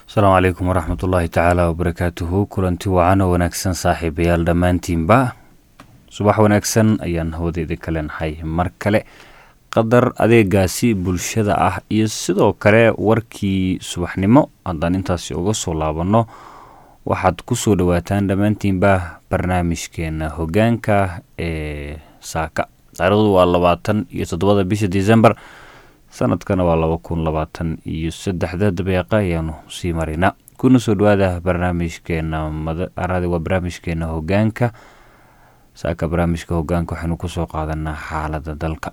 asalaamu calaykum waraxmat ullaahi tacaala wabarakaatuhu kulanti wacan oo wanaagsan saaxiibayaal dhammaantiinba subax wanaagsan ayaan hawdeeda ka leenahay mar kale qadar adeegaasi bulshada ah iyo sidoo kale warkii subaxnimo haddaan intaasi uga soo laabanno waxaad kusoo dhawaataan dhammaantiinba barnaamijkeena hogaanka ee saaka taarikhdu waa labaatan iyo toddobada bisha december sanadkana waa laba kun labaatan iyo saddexda dabeeqa ayaanu sii maraynaa kuna soo dhawaada barnaamijkeena waa barnaamijkeena hogaanka saaka barnaamijka hogaanka waxaynu kusoo qaadanaa xaalada dalka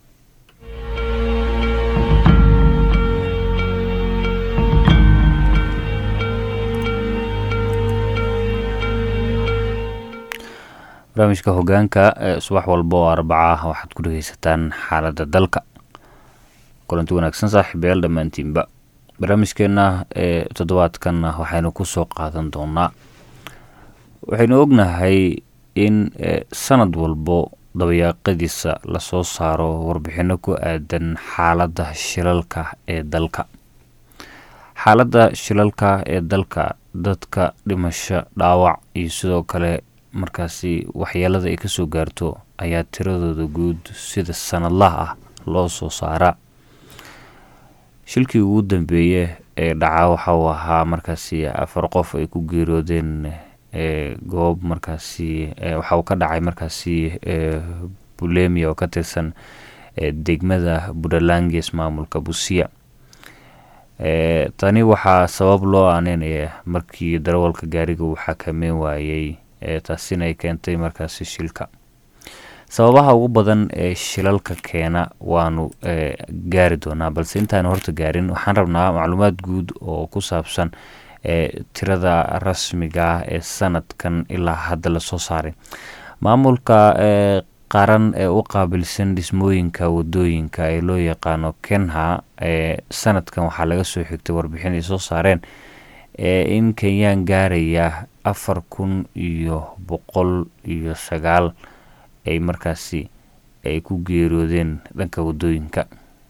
barnaamijka hogaanka subax walba oo arbaca ah waxaad ku dhegeysataan xaalada dalka kulanti wanaagsan saaxiibayaal dhammaantiinba barnaamijkeena ee toddobaadkan waxaynu kusoo qaadan doonaa waxaynu ognahay in sanad walbo dabayaaqadiisa lasoo saaro warbixino ku aadan xaalada shilalka ee dalka xaaladda shilalka ee dalka dadka dhimasho dhaawac iyo sidoo kale markaasi waxyeelada ay kasoo gaarto ayaa tiradooda guud sida sanadlaha ah loo soo saaraa shilkii ugu dambeeye ee dhacaa waxa uu ahaa markaasi afar qof ay ku geeroodeen goob markaasi waxa uu ka dhacay markaasi bulemia oo ka tirsan degmada buntlanges maamulka busiya tani waxaa sabab loo aaneynaya markii darawalka gaariga uu xakameyn waayey taasina ay keentay markaasi shilka sababaha ugu badan ee shilalka keena waanu gaari doonaa balse intaanu horta gaarin waxaan rabnaa macluumaad guud oo ku saabsan tirada rasmiga ah ee sanadkan ilaa hadda lasoo saaray maamulka qaran ee u qaabilsan dhismooyinka wadooyinka ee loo yaqaano kenha sanadkan waxaa laga soo xigtay warbixin ay soo saareen in kenyaan gaaraya afar kun iyo boqol iyo sagaal ay markaasi ay ku geeroodeen dhanka wadooyinka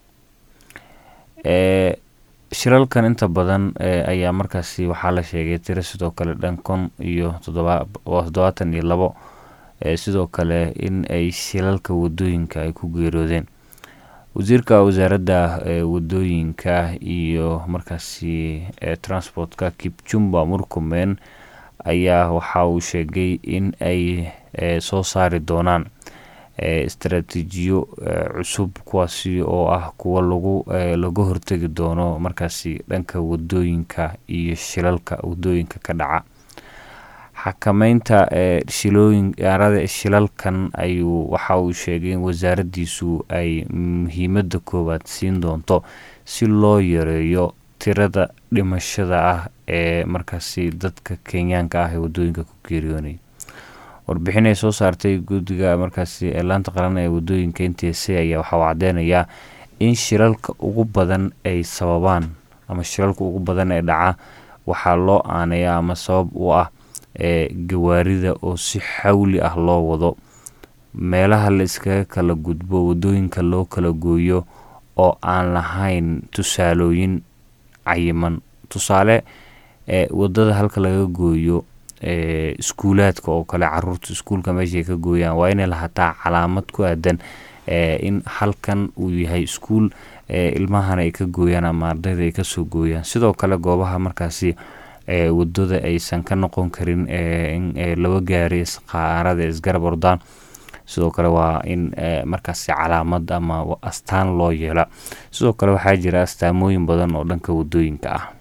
shilalkan inta badan ayaa markaasi waxaa la sheegay tiro sidoo kale dhan kun iyo toddobaatan iyo labo sidoo kale in ay shilalka wadooyinka ay ku geeroodeen wasiirka wasaaradda wadooyinka iyo markaasi transportka kipchumba murkumen ayaa waxa uu sheegay in ay soo saari doonaan istaraatiijiyo cusub kuwaasi oo ah kuwa lagu laga hortegi doono markaasi dhanka wadooyinka iyo shilalka wadooyinka ka dhaca xakameynta shilooyinarada shilalkan ayuu waxa uu sheegay in wasaaraddiisu ay muhiimadda koowaad siin doonto si loo yareeyo tirada dhimashada ah ee markaasi dadka kenyaanka ah ee wadooyinka ku geeriyoonay warbixin ay soo saartay guddiga markaasi laanta qaran ee wadooyinka n t c ayaa waxa uu cadeynayaa in shilalka ugu badan ay sababaan ama shilalka ugu badan ee dhaca waxaa loo aaneeya ama sabab u ah ee gawaarida oo si xawli ah loo wado meelaha la iskaga kala gudbo wadooyinka loo kala gooyo oo aan lahayn tusaalooyin cayiman tusaale wadada halka laga gooyo iskuulaadka oo kale caruurta iskuulka meeshaay ka gooyaan waa inay lahataa calaamad ku aadan in halkan uu yahay iskuul ilmahana ay ka gooyaan ama ardayda ay kasoo gooyaan sidoo kale goobaha markaasi wadada aysan ka noqon karin in laba gaari qaarada isgarab ordaan sidoo kale waa in markaasi calaamad ama astaan loo yeela sidoo kale waxaa jira astaamooyin badan oo dhanka wadooyinka ah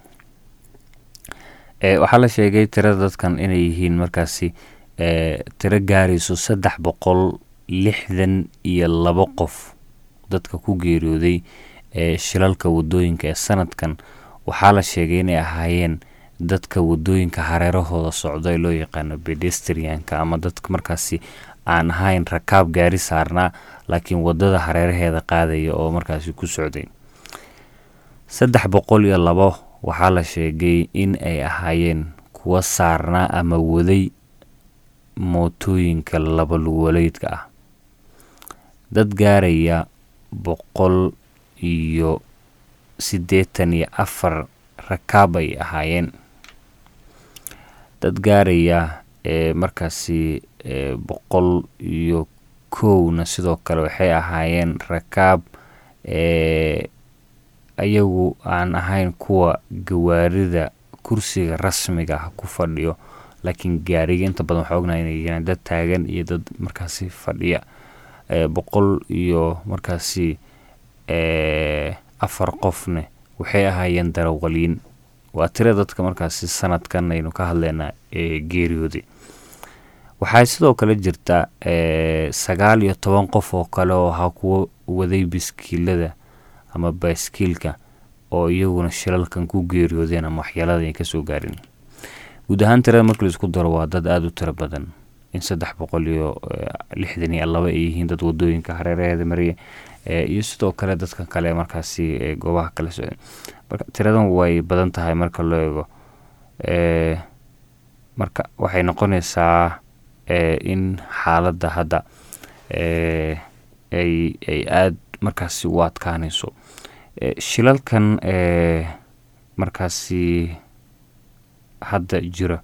waxaa la sheegay tirada dadkan inay yihiin markaasi tiro gaarayso saddex boqol lixdan iyo labo qof dadka ku geeriyooday shilalka wadooyinka ee sanadkan waxaa la sheegay inay ahaayeen dadka wadooyinka hareerahooda socda ee loo yaqaano bedestrianka ama dadka markaasi aan ahayn rakaab gaari saarnaa laakiin wadada hareeraheeda qaadaya oo markaasi ku socday saddex boqol iyo labo waxaa la sheegay in ay ahaayeen kuwa saarnaa ama waday mootooyinka laba luwaleydka ah dad gaaraya boqol iyo siddeetan iyo afar rakaab ay ahaayeen dad gaaraya markaasi boqol iyo kowna sidoo kale waxay ahaayeen rakaab ayagu aan ahayn kuwa gawaarida kursiga rasmiga ah ku fadhiyo laakiin gaariga inta badan waxaa ognahay inay yihiin dad taagan iyo dad markaasi fadhiya boqol iyo markaasi afar qofne waxay ahaayeen darawaliin waa tira dadka markaasi sanadkan aynu ka hadlaynaa ee geeriyooday waxaa sidoo kale jirta sagaal iyo toban qof oo kale oo ahaa kuwo waday biskiilada ama baaskiilka oo iyaguna shilalkan ku geeriyoodeen ama waxyeelada ay kasoo gaarin guud ahaan tirada markii laisku daro waa dad aada u tiro badan in saddex boqol iyo lixdan iyo laba ay yihiin dad wadooyinka hareeraheeda mariya iyo sidoo kale dadka kale markaasi goobaha kala socda marka tiradan way badan tahay marka loo eego marka waxay noqonaysaa in xaaladda hadda ay ay aada markaasi u adkaanayso shilalkan markaasi hadda jira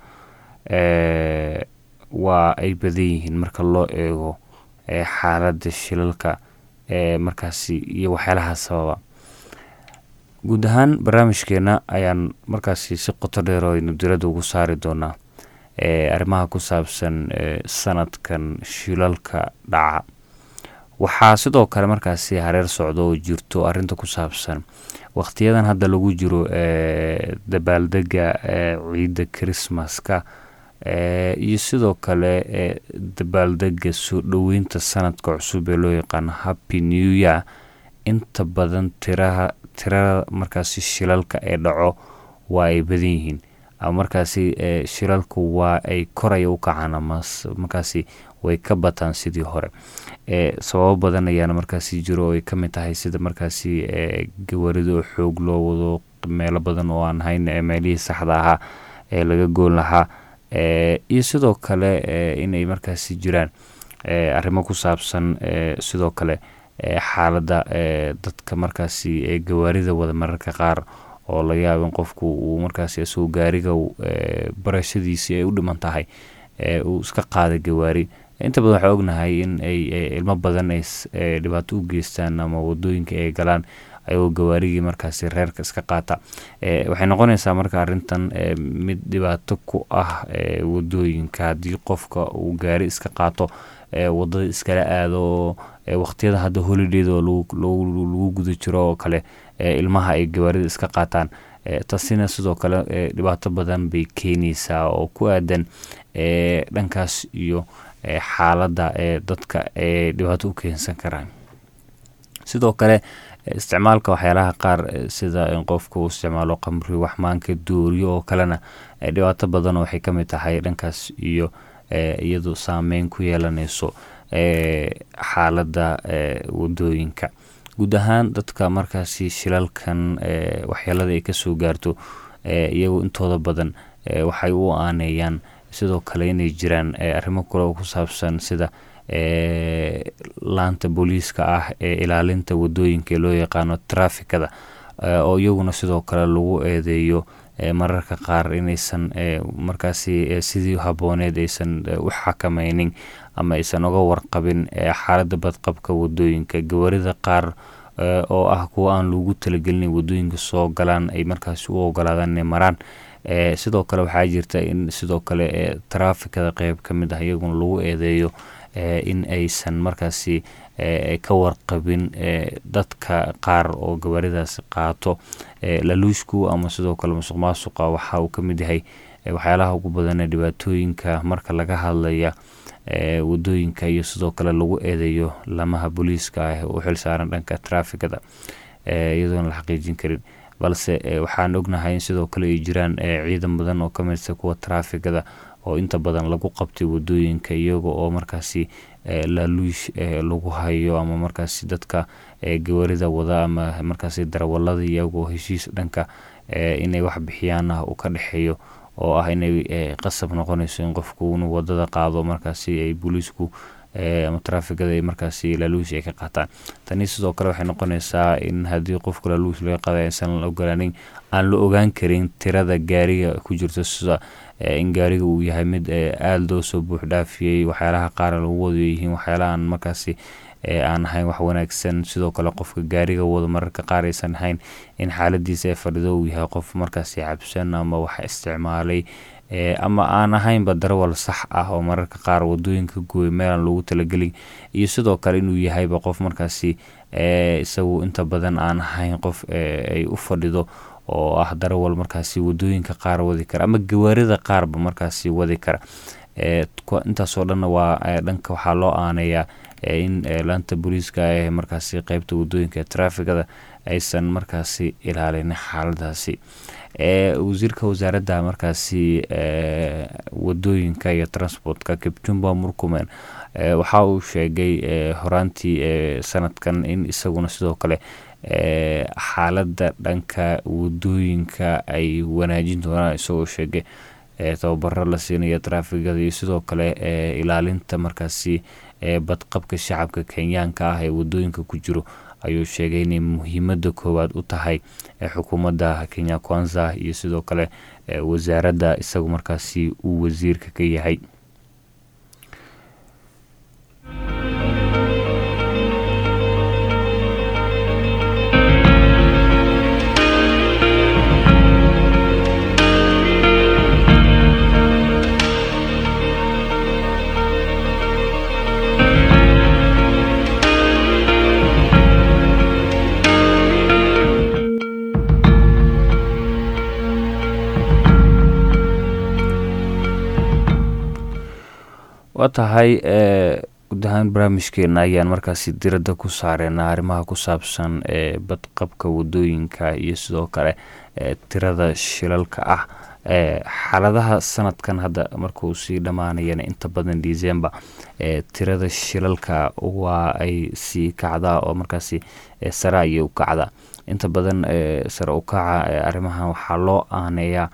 waa ay badan yihiin marka loo eego xaaladda shilalka markaasi iyo waxyaalaha sababa guud ahaan barnaamijkeena ayaan markaasi si qoto dheer oo aynu diradda ugu saari doonaa arrimaha ku saabsan sanadkan shilalka dhaca waxaa sidoo kale markaasi hareer socdo oo jirto arinta ku saabsan wakhtiyadan hadda lagu jiro dabaaldega ciidda christmaska iyo sidoo kale dabaaldega soo dhoweynta sanadka cusub ee loo yaqaano happy new year inta badan tiraha tirada markaasi shilalka ee dhaco waa ay badan yihiin ama markaasi shilalku waa ay koraya u kacaan ama markaasi way ka bataan sidii hore sababo badan ayaana markaasi jiro oo ay ka mid tahay sida markaasi gawarida oo xoog loo wado meelo badan oo aan hayn meelihii saxda ahaa ee laga goon lahaa iyo sidoo kale inay markaasi jiraan arrimo ku saabsan sidoo kale xaaladda dadka markaasi gawaarida wada mararka qaar oo laga yaabo in qofku uu markaasi isagoo gaariga barashadiisii ay u dhiman tahay uu iska qaada gawaari inta badan waxaa ognahay in ay ilmo badan ay dhibaato u geystaan ama wadooyinka ay galaan ayagoo gawaarigii markaasi reerka iska qaata waxay noqonaysaa marka arintan mid dhibaato ku ah wadooyinka haddii qofka uu gaari iska qaato wadada iskala aado oo waqtiyada hadda holidayda oo lagu guda jiro oo kale ilmaha ay gawaarida iska qaataan taasina sidoo kale dhibaato badan bay keenaysaa oo ku aadan dhankaas iyo xaaladda dadka ee dhibaato u keensan karaan sidoo kale isticmaalka waxyaalaha qaar sida in qofka uu isticmaalo qamri waxmaanka dooriyo oo kalena dhibaato badan waxay ka mid tahay dhankaas iyo iyadu saameyn ku yeelanayso xaaladda wadooyinka guud ahaan dadka markaasi shilalkan waxyeelada ay kasoo gaarto iyagu intooda badan waxay u aaneeyaan sidoo kale inay jiraan arrimo kale oo ku saabsan sida laanta booliiska ah ee ilaalinta wadooyinka ee loo yaqaano trafikada oo iyaguna sidoo kale lagu eedeeyo mararka qaar inaysan markaasi sidii habooneed aysan u xakameynin ama aysan uga warqabin xaaladda badqabka wadooyinka gawarida qaar oo ah kuwa aan lagu talagelin wadooyinka soo galaan ay markaasi u ogolaadaan inay maraan sidoo kale waxaa jirta in sidoo kale trafikada qeyb ka mid ah iyaguna lagu eedeeyo in aysan markaasi ka warqabin dadka qaar oo gawaaridaasi qaato laluushku ama sidoo kale musuq maasuqa waxa uu ka mid yahay waxyaalaha ugu badan ee dhibaatooyinka marka laga hadlaya wadooyinka iyo sidoo kale lagu eedeeyo lamaha booliiska ah u xilsaaran dhanka trafikada iyadoona la xaqiijin karin balse waxaan ognahay in sidoo kale ay jiraan ciidan badan oo kamidsa kuwa trafikada oo inta badan lagu qabtay wadooyinka iyaga oo markaasi laaluush lagu hayo ama markaasi dadka gawarida wada ama markaasi darawalada iyagoo heshiis dhanka inay wax bixiyaan ah uu ka dhexeeyo oo ah inay qasab noqonayso in qofku inuu wadada qaado markaasi ay booliisku ama trafikada ay markaasi laaluush ay ka qaataan tani sidoo kale waxay noqonaysaa in haddii qofka laaluush laga qaada aysan la ogolaanin aan la ogaan karin tirada gaariga ku jirto sida in gaariga uu yahay mid aada loo soo buux dhaafiyey waxyaalaha qaar lagu wado yihiin waxyaalahaan markaasi aan ahayn wax wanaagsan sidoo kale qofka gaariga wado mararka qaar aysan ahayn in xaaladiisa ee fadhido uu yahay qof markaasi cabsan ama wax isticmaalay ama aan ahaynba darawal sax ah oo mararka qaar wadooyinka gooya meelaan loogu talagelin iyo sidoo kale inuu yahayba qof markaasi isagu inta badan aan ahayn qof ay u fadhido oo ah darawal markaasi wadooyinka qaar wadi kara ama gawaarida qaarba markaasi wadi kara intaasoo dhanna waa dhanka waxaa loo aaneeyaa in laanta booliiska ee markaasi qeybta wadooyinka ee trafikada aysan markaasi ilaalin xaaladaasi wasiirka wasaaradda markaasi wadooyinka iyo transportka kipchumba murkumen waxa uu sheegay horaantii sanadkan in isaguna sidoo kale xaaladda dhanka wadooyinka ay wanaajin doonaan isagoo sheegay tababaro la siinaya trafikada iyo sidoo kale ilaalinta markaasi badqabka shacabka kenyaanka ah ee wadooyinka ku jiro ayuu sheegay inay muhiimada koowaad u tahay xukuumadda kenya kwanza iyo sidoo kale wasaaradda isagu markaasi uu wasiirka ka yahay waa tahay guud ahaan barnaamijkeena ayaan markaasi diradda ku saareyna arrimaha ku saabsan badqabka wadooyinka iyo sidoo kale tirada shilalka ah xaaladaha sanadkan hadda markuu sii dhammaanayana inta badan december tirada shilalka waa ay sii kacdaa oo markaasi sare ayay u kacdaa inta badan sare u kaca arrimahan waxaa loo aaneeyaa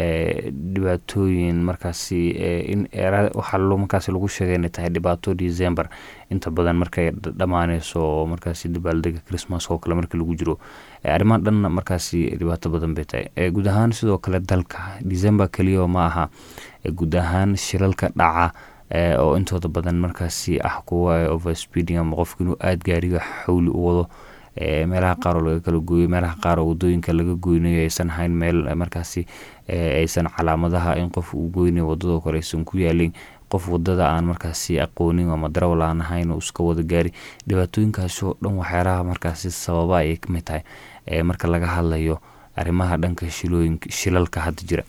dhibaatooyin markaasi in waxaa markaasi lagu sheegay inay tahay dhibaato december inta badan markay dhammaaneyso oo markaasi dabaaldega christmas oo kale markii lagu jiro arrimahan dhanna markaasi dhibaato badan bay tahay guud ahaan sidoo kale dalka december keliya ma aha guud ahaan shilalka dhaca oo intooda badan markaasi ah kuwa overspeeding ama qofka inuu aada gaariga xawli u wado meelaha qaar oo laga kala gooyo meelaha qaar oo wadooyinka laga goynayo aysan ahayn meel markaasi aysan calaamadaha in qof uu goynayo wadadoo kale aysan ku yaalin qof wadada aan markaasi aqoonin ama darawal aan ahayn oo iska wada gaari dhibaatooyinkaasoo dhan waxyaalaha markaasi sababa ayay kamid tahay marka laga hadlayo arrimaha dhanka shilooyinka shilalka hadda jira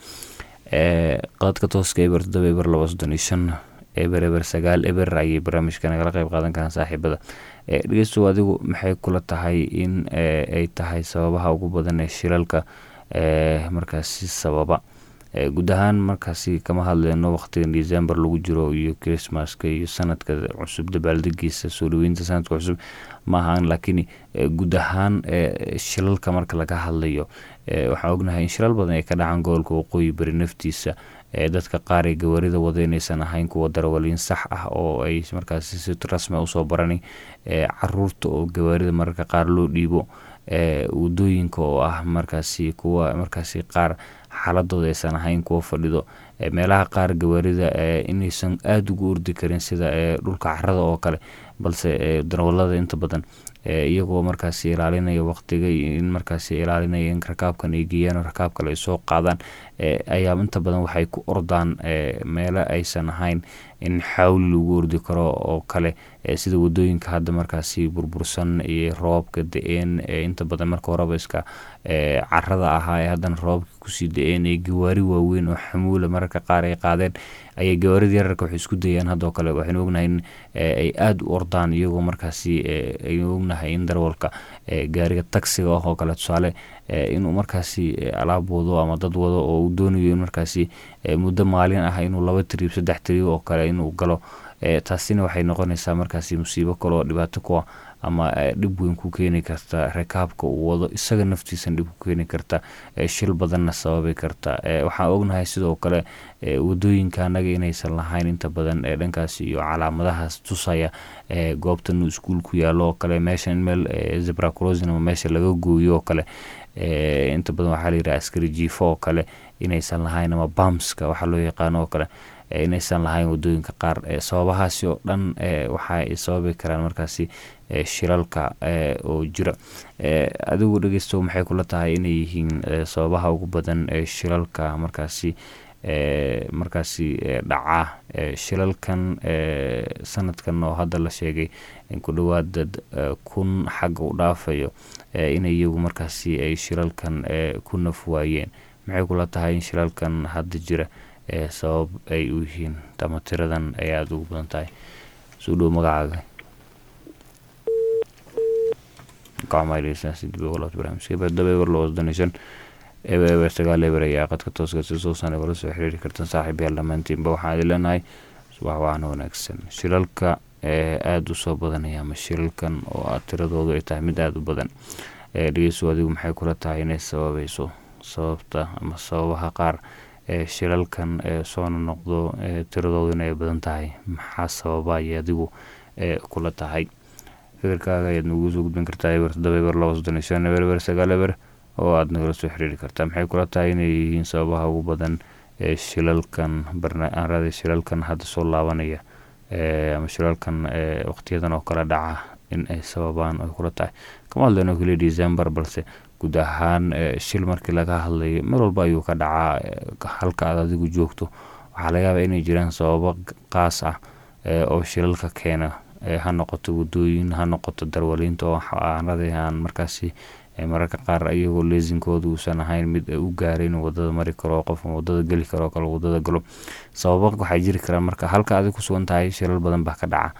qadadka tooska eber todoba eber laba soddon iyo shan eber eber sagaal eber ayay barnaamijka nagala qeyb qaadan karaan saaxiibada dhegeystow adigu maxay kula tahay in ay tahay sababaha ugu badan ee shilalka markaasi sababa guud ahaan markaasi kama hadleyno waqtigan december lagu jiro iyo christmaska iyo sanadka cusub dabaaldegiisa soo dhaweynta sanadka cusub ma ahaan laakiin guud ahaan shilalka marka laga hadlayo waxaan ognahay in shilal badan ay ka dhacaan gobolka waqooyi bari naftiisa dadka qaar ee gawaarida wada inaysan ahayn kuwa darawaliin sax ah oo ay markaasi si rasmi usoo baranin caruurta oo gawaarida mararka qaar loo dhiibo wadooyinka oo ah markaasi kuwa markaasi qaar xaaladooda aysan ahayn kuwa fadhido meelaha qaar gawaarida inaysan aada ugu ordi karin sida dhulka carada oo kale balse darawalada inta badan iyagoo markaasi ilaalinaya waqtiga in markaasi ilaalinaya in rakaabkan ay geeyaan rakaab kale ay soo qaadaan ayaa inta badan waxay ku ordaan meelo aysan ahayn in xawli lagu ordi karo oo kale sida wadooyinka hadda markaasi burbursan iyo roobabka da-een inta badan marka horeba iska carada ahaa ee haddana roobabka kusii da-een ee gawaari waaweyn oo xamuula mararka qaar ay qaadeen ayay gawaarida yararka waxay isku dayaan haddoo kale waxaynu ognahay in ay aada u ordaan iyagoo markaasi aynu ognahay in darwalka gaariga tagsiga ah oo kale tusaale inuu markaasi alaab wado ama dad wado oo uu doonayo in markaasi muddo maalin ah inuu laba tiriib saddex tiriib oo kale inuu galo taasina waxay noqonaysaa markaasi musiibo kale oo dhibaato kuwa ama dhib weyn ku keeni karta rakaabka uu wado isaga naftiisana dhib ku keeni karta shil badanna sababi karta waxaan ognahay sidoo kale wadooyinka anaga inaysan lahayn inta badan ee dhankaas iyo calaamadahaas tusaya goobtan iskuul ku yaalo oo kale meesha in meel zebra crosin ama meesha laga gooyo oo kale inta badan waxaa layidhaha askari jiifo oo kale inaysan lahayn ama bamska waxaa loo yaqaano oo kale inaysan lahayn wadooyinka qaar sababahaasi oo dhan waxaay sababi karaan markaasi shilalka oo jira adigu dhegeysto maxay kula tahay inay yihiin sababaha ugu badan ee shilalka markaasi markaasi dhaca shilalkan sanadkan oo hadda la sheegay ku dhawaada kun xagga u dhaafayo in iyagu markaasi ay shilalkan ku naf waayeen maxay kula tahay in shilalkan hadda jira sabab ay u yihiin ama tiradan ay aada ugu badan tahay soo dhow magacaaga eber sagaal eber ayaa qadka tooska si suusan wala soo xiriiri kartan saaxiib yaal dhammaantiinba waxaan idin leenahay subax waana wanaagsan shilalka aada u soo badanaya ama shilalkan oo aad tiradoodu ay tahay mid aada u badan dhegeyso adigu maxay kula tahay inay sababayso sababta ama sababaha qaar ee shilalkan soona noqdo tiradoodu inay badan tahay maxaa sababa ay adigu kula tahay fikirkaaga ayaad nagu soo gudbin kartaa eber toddoba eber laba soddon iyo shan eber eber sagaal eber oo aada nagala soo xiriiri kartaa maxay kula tahay inay yihiin sababaha ugu badan ee shilalkan barnaarada shilalkan hadda soo laabanaya ama shilalkan waqtiyadan oo kale dhaca in ay sababaan ay kula tahay kama hadlayno keliya december balse guud ahaan shil markii laga hadlayo meel walba ayuu ka dhacaa halka aad adigu joogto waxaa laga yaabaa inay jiraan sababo qaas ah oo shilalka keena ha noqoto wadooyin ha noqoto darwaliinta oo aanada aan markaasi mararka qaar iyagoo leesinkooda uusan ahayn mid u gaaray inuu wadada mari karo qof wadada geli karo kale wadada galo sababa waxaa jiri karaa marka halka adig ku sugan tahay shilal badan baa ka dhaca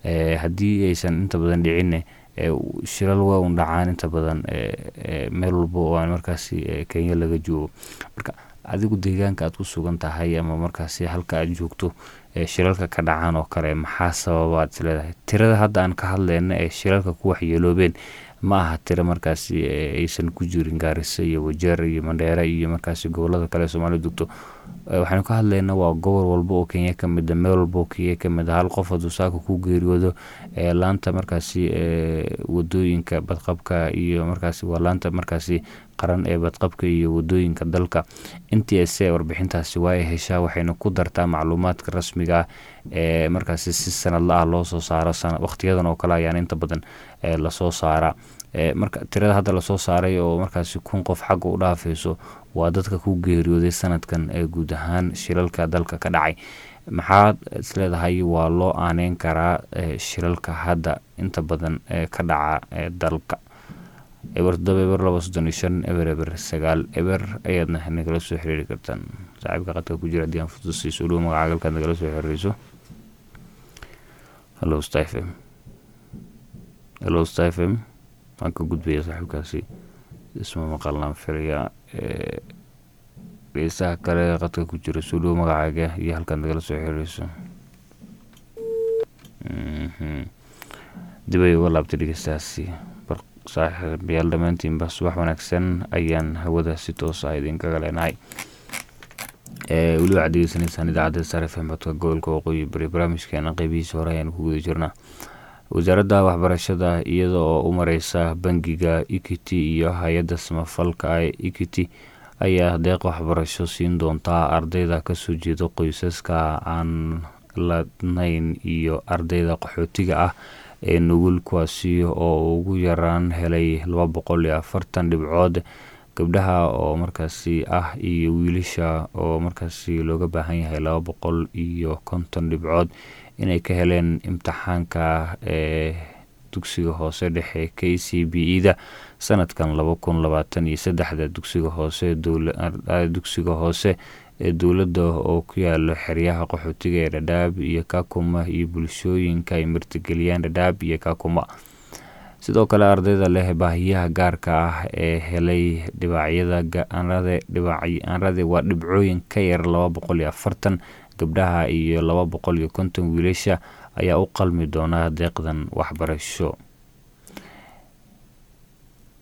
haddii aysan inta badan dhicinne shilal waa un dhacaan inta badan meel walba oo aan markaasi kenya laga joogo marka adigu deegaanka aad ku sugan tahay ama markaasi halka aad joogto shilalka ka dhacaan oo kale maxaa sababa aad isleedahay tirada hadda aan ka hadleyna ee shilalka ku waxyeeloobeen ma aha tiro markaasi aysan ku jirin gaariso iyo wajeer iyo mandheere iyo markaasi gobolada kale soomaalida dugto waxaynu ka hadlaynaa waa gobol walba oo kenya ka mida meel walba oo kenya ka mid a hal qof hadduu saaka ku geeriyoodo laanta markaasi wadooyinka badqabka iyo markaasi waa laanta markaasi qaran ee badqabka iyo wadooyinka dalka n t s a warbixintaasi waa ay heshaa waxayna ku dartaa macluumaadka rasmiga ah ee markaasi si sanadla ah loo soo saaro waqtiyadan oo kale ayaan inta badan lasoo saaraa marka tirada hadda lasoo saaray oo markaasi kun qof xagga u dhaafayso waa dadka ku geeriyooday sanadkan ee guud ahaan shilalka dalka ka dhacay maxaad isleedahay waa loo aaneyn karaa shilalka hadda inta badan ee ka dhaca dalka eber toddoba eber laba soddon iyo shan eber eber sagaal eber ayaadna nagala soo xiriiri kartaan saaxiibka qadka ku jira haddii aan fudusiiso dhow magaca galkaad nagala soo xiriirayso hallo stfm hallo stfm waan ka gudbaya saaxiibkaasi isma maqalnaan filaya dhegeystaha kale qadka ku jira soo dhow magacaaga iyo halkaad nagala soo xiriirayso dib ay uga laabtay dhegeystahaasi saaxiibayaal dhammaantiinba subax wanaagsan ayaan hawada si toosa idinkaga leenahay weli waxaad degeysanaysaan idaacadda sare fm codka gobolka waqooyi bari barnaamijkeena qeybihiisa hore ayaan ku guda jirnaa wasaaradda waxbarashada iyada oo u mareysa bangiga equity iyo hay-adda samafalka ee equity ayaa deeq waxbarasho siin doontaa ardayda kasoo jeeda qoysaska aan ladnayn iyo ardayda qaxootiga ah ee nugul kuwaasi oo ugu yaraan helay laba boqol iyo afartan dhibcood gabdhaha oo markaasi ah iyo wiilasha oo markaasi looga baahan yahay laba boqol iyo konton dhibcood inay ka heleen imtixaanka ee dugsiga hoose dhexe k c b e da sanadkan laba kun labaatan iyo saddexda dugsiga hoose dugsiga hoose ee dowladda oo ku yaalo xeryaha qaxootiga ee dhadhaab iyo kakuma iyo bulshooyinka ay martigeliyaan dhadhaab iyo kakuma sidoo kale ardayda leh baahiyaha gaarka ah ee helay dhibacyada aanrade waa dhibcooyin ka yar laba boqol iyo afartan gabdhaha iyo laba boqol iyo konton wiilasha ayaa u qalmi doonaa deeqdan waxbarasho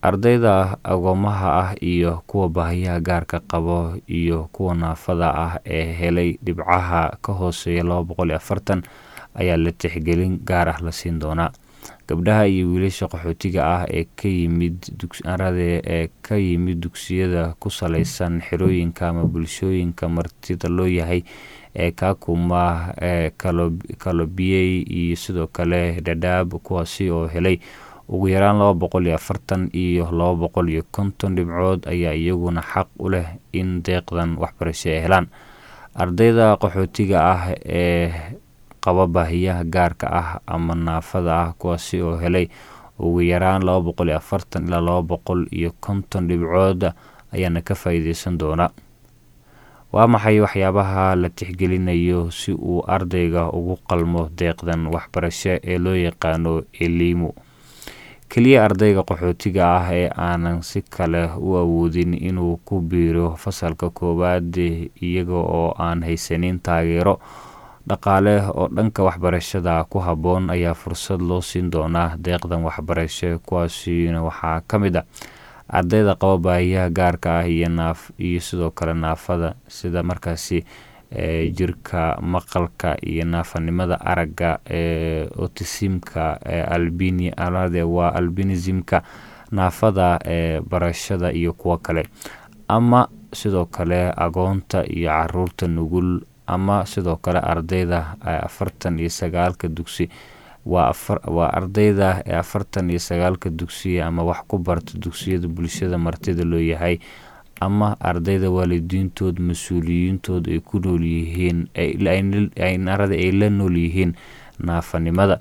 ardayda agoomaha ah iyo kuwa baahiyaha gaarka qabo iyo kuwa naafada ah ee helay dhibcaha ka hooseeya laba boqol iyo afartan ayaa la tixgelin gaar ah la siin doonaa gabdhaha iyo wiilasha qaxootiga ah ee ka yimid arade ee ka yimid dugsiyada ku saleysan xerooyinka ama bulshooyinka martida loo yahay ee kaakuma ee kalobiyey iyo sidoo kale dhadhaab kuwaasi oo helay ugu yaraan laba boqol iyo afartan iyo laba boqol iyo konton dhibcood ayaa iyaguna xaq u leh in deeqdan waxbarasho ay helaan ardayda qaxootiga ah ee qaba baahiyaha gaarka ah ama naafada ah kuwaasi oo helay ugu yaraan laba boqol iyo afartan ilaa laba boqol iyo konton dhibcood ayaana ka faa-iideysan doona waa maxay waxyaabaha la tixgelinayo si uu ardayga ugu qalmo deeqdan waxbarasho ee loo yaqaano elimu keliya ardayga qaxootiga ah ee aanan si kale u awoodin inuu ku biiro fasalka koowaad iyaga oo aan haysanin taageero dhaqaale oo dhanka waxbarashada ku habboon ayaa fursad loo siin doonaa deeqdan waxbarasho kuwaasina waxaa ka mid a ardayda qaba baahiyaha gaarka ah iyo naaf iyo sidoo kale naafada sida markaasi jirka maqalka iyo naafanimada aragga ee otisimka albinade waa albinismka naafada ee barashada iyo kuwo kale ama sidoo kale agoonta iyo caruurta nugul ama sidoo kale ardayda afartan iyo sagaalka dugsi waa ardayda ee afartan iyo sagaalka dugsiya ama wax ku barta dugsiyada bulshada martida loo yahay ama ardayda waalidiintood mas-uuliyiintood ay ku nool yihiin arada ay la nool yihiin naafanimada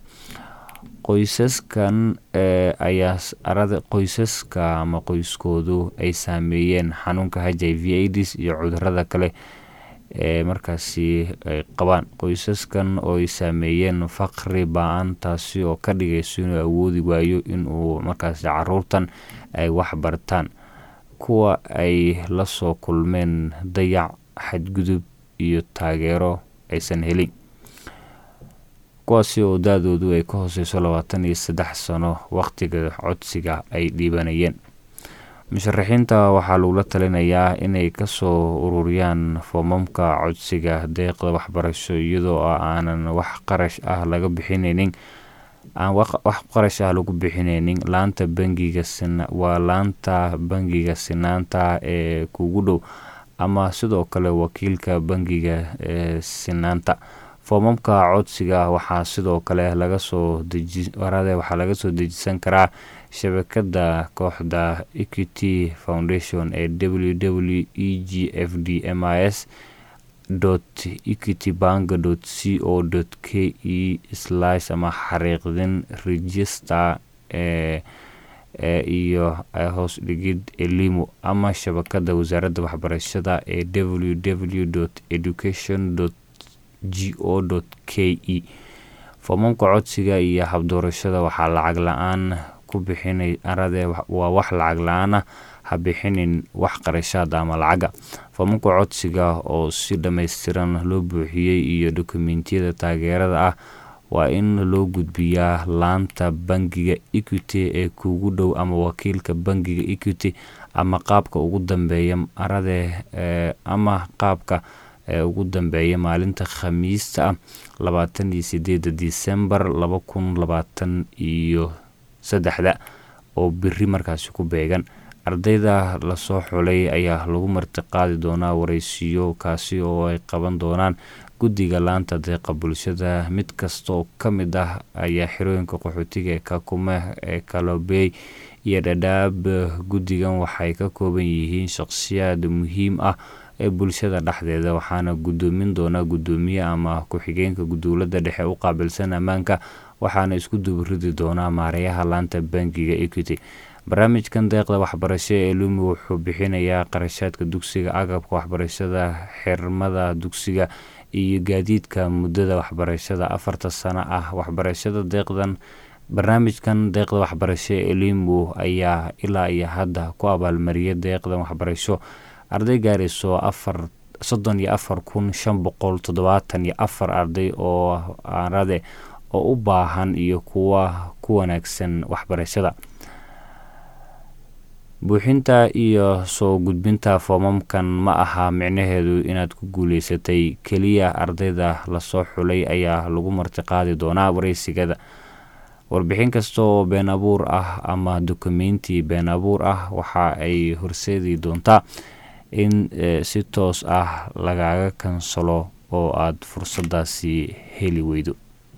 qoysaskan ayaa arada qoysaska ama qoyskoodu ay saameeyeen xanuunka h i v aids iyo cudurada kale ee markaasi ay qabaan qoysaskan oo ay saameeyeen faqri ba-an taasi oo ka dhigayso inuu awoodi waayo inuu markaasi caruurtan ay wax bartaan kuwa ay la soo kulmeen dayac xadgudub iyo taageero aysan helin kuwaasi oo da-doodu ay ka hooseyso labaatan iyo saddex sano waqtiga codsiga ay dhiibanayeen musharaxiinta waxaa lagula talinayaa inay kasoo ururiyaan foomamka codsiga deeqda waxbarasho iyadoo aanan wax qarash ah laga bixineynin aan wax qarash ah lagu bixineynin laanta bangiga waa laanta bangiga sinaanta ee kugu dhow ama sidoo kale wakiilka bangiga ee sinaanta foomamka codsiga waxaa sidoo kale lagasoo dejiwarade waxaa laga soo dejisan karaa shabakada kooxda equity foundation ee w w e g f d m i s equity bank c o k e slash ama xariiqdin register ee iyo hoos dhigid elimu ama shabakada wasaaradda waxbarashada ee w w education g o k e foomamka codsiga iyo habdoorashada waxaa lacag la-aan ku bixinay arade waa wax lacag la-aan ah ha bixinin wax qarashaada ama lacaga foomamka codsiga oo si dhammaystiran loo buuxiyey iyo dokumentiyada taageerada ah waa in loo gudbiyaa laanta bangiga equity ee kuugu dhow ama wakiilka bangiga equity ama qaabka ugu dambeeya arade ama qaabka ee ugu dambeeya maalinta khamiista ah labaatan iyo sideeda disembar laba kun labaatan iyo saddexda oo beri markaasi ku beegan ardayda lasoo xulay ayaa lagu martiqaadi doonaa wareysiyo kaasi oo ay qaban doonaan guddiga laanta deeqa bulshada mid kasta oo ka mid ah ayaa xirooyinka qaxootiga ee kakume ee kalobey iyo dhadhaab guddigan waxay ka kooban yihiin shaqhsiyaad muhiim ah ee bulshada dhexdeeda waxaana gudoomin doona gudoomiye ama ku-xigeenka dowladda dhexe u qaabilsan ammaanka waxaana isku duburidi doonaa maareeyaha laanta bangiga equity barnaamijkan deeqda waxbarasho ee lumi wuxuu bixinayaa qarashaadka dugsiga agabka waxbarashada xirmada dugsiga iyo gaadiidka muddada waxbarashada afarta sano ah waxbarashada deeqdan barnaamijkan deeqda waxbarasho ee limu ayaa ilaa iyo hadda ku abaalmariya deeqdan waxbarasho arday gaarayso afar soddon iyo afar kun shan boqol toddobaatan iyo afar arday oo arade oo u baahan iyo kuwa ku wanaagsan waxbarashada buuxinta iyo soo gudbinta foomamkan ma aha micnaheedu inaad ku guuleysatay keliya ardayda lasoo xulay ayaa lagu martiqaadi doonaa wareysigada warbixin kasta oo been abuur ah ama dukumenti been abuur ah waxa ay horseedi doontaa in si toos ah lagaga kansalo oo aada fursadaasi heli weydo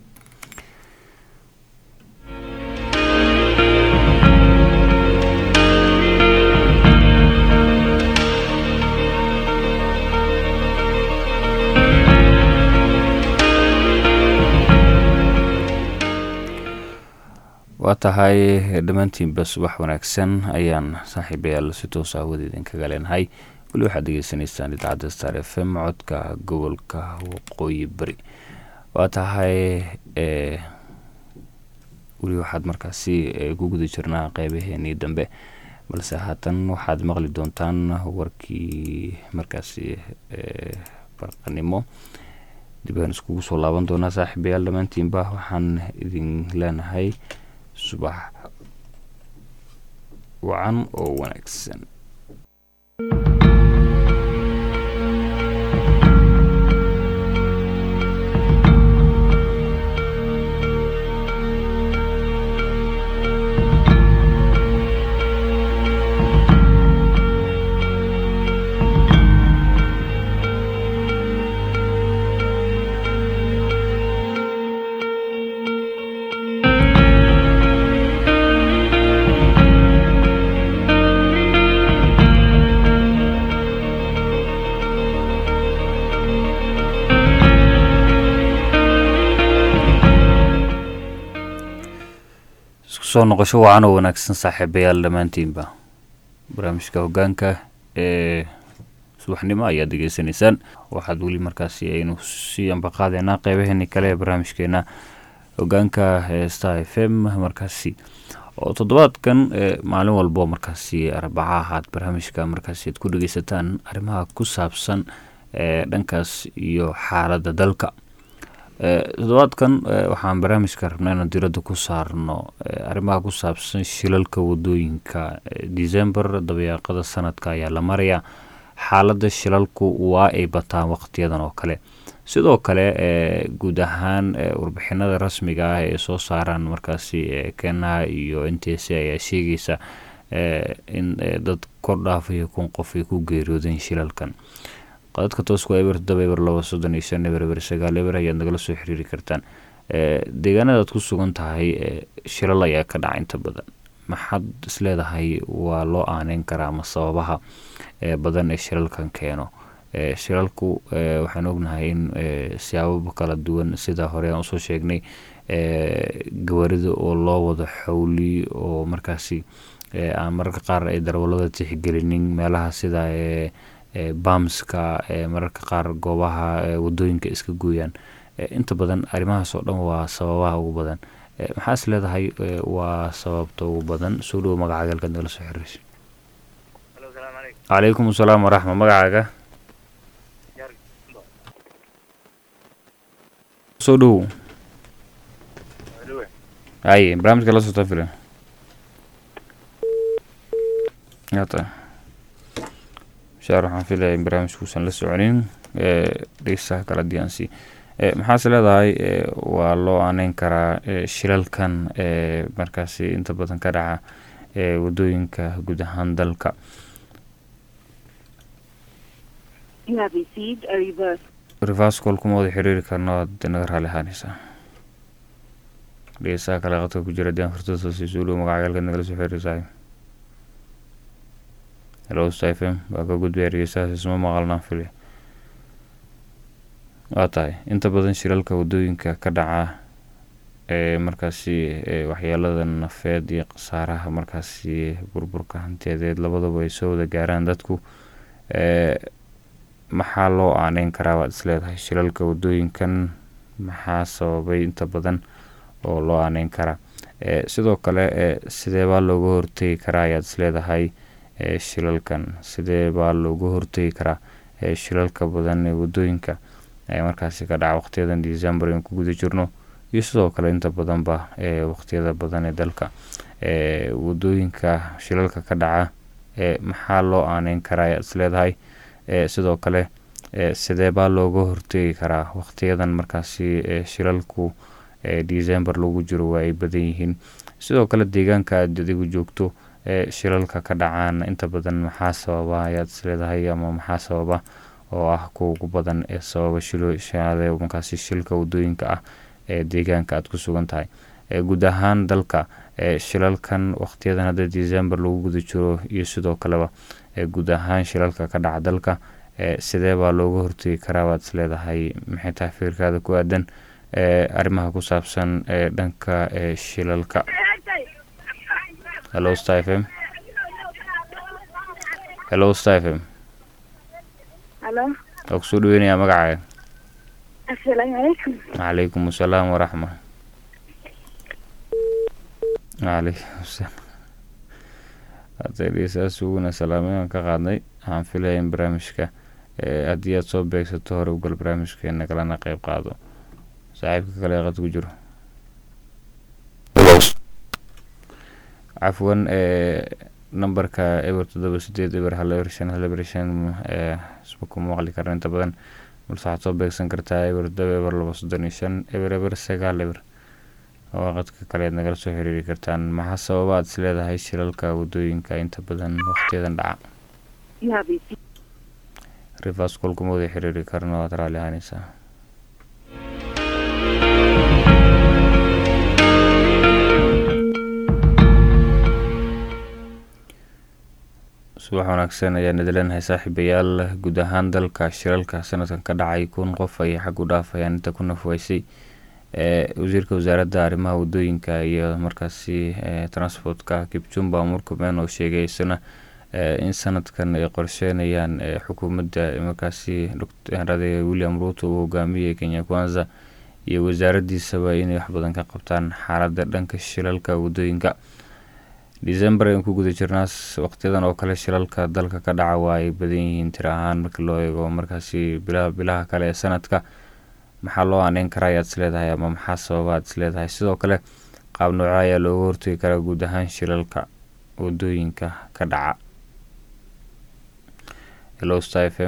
waa tahay dhammaantiinba subax wanaagsan ayaan saaxiibayaal si toos ah wada idinkaga leenahay weli waxaad degeysanaysaan idaacadda star f m codka gobolka waqooyi bari waa tahay weli waxaad markaasi ku guda jirnaa qeybaheenii dambe balse haatan waxaad maqli doontaan warkii markaasi barqanimo dib aan iskugu soo laaban doonaa saaxiibayaal dhammaantiinba waxaan idin leenahay subax wacan oo wanaagsan soo noqosho wacan oo wanaagsan saaxiibayaal dhammaantiinba barnaamijka hogaanka ee subaxnimo ayaad degeysanaysaan waxaad weli markaasi aynu sii ambaqaadeynaa qeybaheeni kale ee barnaamijkeena hogaanka star f m markaasi oo toddobaadkan maalin walbo markaasi arbaca ahaad barnaamijka markaasi aad ku dhegeysataan arrimaha ku saabsan dhankaas iyo xaaladda dalka toddobaadkan waxaan barnaamijka rabnaa inaan diradda ku saarno arrimaha ku saabsan shilalka wadooyinka december dabayaaqada sanadka ayaa la marayaa xaaladda shilalku waa ay bataan waqtiyadan oo kale sidoo kale guud ahaan warbixinada rasmiga ah ee soo saaraan markaasi keenaha iyo n t c ayaa sheegaysa in dad kor dhaafaya kun qof ay ku geeriyoodeen shilalkan qadadka toosku eber todoba eber laba soddon iyo shan eber eber sagaal eber ayaad nagala soo xiriiri kartaan deegaanada aad ku sugan tahay shilal ayaa ka dhaca inta badan maxaad isleedahay waa loo aaneyn karaa ama sababaha badan ee shilalkan keeno shilalku waxaan ognahay in siyaababa kala duwan sida hore aan usoo sheegnay gawarida oo loo wado xowli oo markaasi aan mararka qaar ay darwalada tixgelinin meelaha sida bamska mararka qaar goobaha wadooyinka iska gooyaan inta badan arrimahaas oo dhan waa sababaha ugu badan maxaa is leedahay waa sababta ugu badan soo dhowo magacaaga halkaad nagala soo xiriiraysa calaykum asalaam waraxma magacaaga soo dhowow haye barnaamijka la socota filan hata shaar waxaan filaya in barnaamijkuusan la soconin dhegeystaha kala diyaansi maxaase leedahay waa loo aaneyn karaa shilalkan markaasi inta badan ka dhaca wadooyinka guud ahaan dalka reverse call kuma wada xiriiri karno aad naga raali ahaaneysaa dhegeystaha kale qadka ku jira dian furtada siiso dhow magacagaalka nagala soo xiriirsaay hello stephen waa ka gudbaya dhegeystahaas isma maqalnaan fili waa tahay inta badan shiralka wadooyinka ka dhaca ee markaasi waxyeelada nafeed iyo khasaaraha markaasi burburka hantiyadeed labadaba ay soo wada gaaraan dadku maxaa loo aaneyn karaa waad isleedahay shilalka wadooyinkan maxaa sababay inta badan oo loo aaneyn karaa sidoo kale sidee baa looga hortegi karaa ayaad isleedahay shilalkan sidee baa looga hortegi karaa shilalka badan ee wadooyinka markaasi ka dhaca waqtiyadan december in ku guda jirno iyo sidoo kale inta badanba waqtiyada badan ee dalka wadooyinka shilalka ka dhaca maxaa loo aaneyn karaa ayaad is leedahay sidoo kale sidee baa looga hortegi karaa waqtiyadan markaasi shilalku december lagu jiro waa ay badan yihiin sidoo kale deegaanka aad adigu joogto shilalka ka dhacaan inta badan maxaa sababa ayaad is leedahay ama maxaa sababa oo ah kuwa ugu badan ee sababa shilshade markaasi shilka wadooyinka ah ee deegaanka aad ku sugan tahay guud ahaan dalka shilalkan waqtiyadan hadda december lagu guda jiro iyo sidoo kaleba guud ahaan shilalka ka dhaca dalka sidee baa looga hortegi karaa waad is leedahay maxay tahay fikirkaada ku aadan arrimaha ku saabsan dhanka shilalka hello star f m hello star f m halo waa kusoo dhaweynayaa magacaaga assalaamu calaykum calaykum asalaam waraxma calaykum asalaam hadaysaas uguna salaameyan ka qaadnay waxaan filaya in barnaamijka haddii aad soo beegsato hore ugal barnaamijkeena kalena qeyb qaado saaxiibka kale qad ku jiro cafwan numberka eber toddoba sideed eber hal eber shan hal eber shan isma kuma maqli karna inta badan balse waxaad soo beegsan kartaa eber toddoba eber laba soddon iyo shan eber eber sagaal eber oo qadka kale aad nagala soo xiriiri kartaan maxaa sababa aad is leedahay shilalka wadooyinka inta badan waqtiyadan dhaca rivers kolkuma wada xiriiri karno waad raali ahaaneysaa subax wanaagsan ayaan idileenahay saaxiibayaal guud ahaan dalka shilalka sanadkan ka dhacay kun qof ayay xag u dhaafayaan inta ku nafweysay wasiirka wasaaradda arrimaha wadooyinka iyo markaasi transportka kipchumba murkumen oo sheegay isna in sanadkan ay qorsheynayaan xukuumadda markaasi drade william ruto uu hogaamiyey kenya kwanza iyo wasaaraddiisaba inay wax badan ka qabtaan xaaladda dhanka shilalka wadooyinka december ayaan ku guda jirnaa waqtiyadan oo kale shilalka dalka ka dhaca waa ay badan yihiin tir ahaan markii loo eego markaasi bilaha bilaha kale ee sanadka maxaa loo aaneyn karaa ayaad is leedahay ama maxaa sababa aad is leedahay sidoo kale qaab nooco ayaa looga hortegi karaa guud ahaan shilalka wadooyinka ka dhaca hello star f m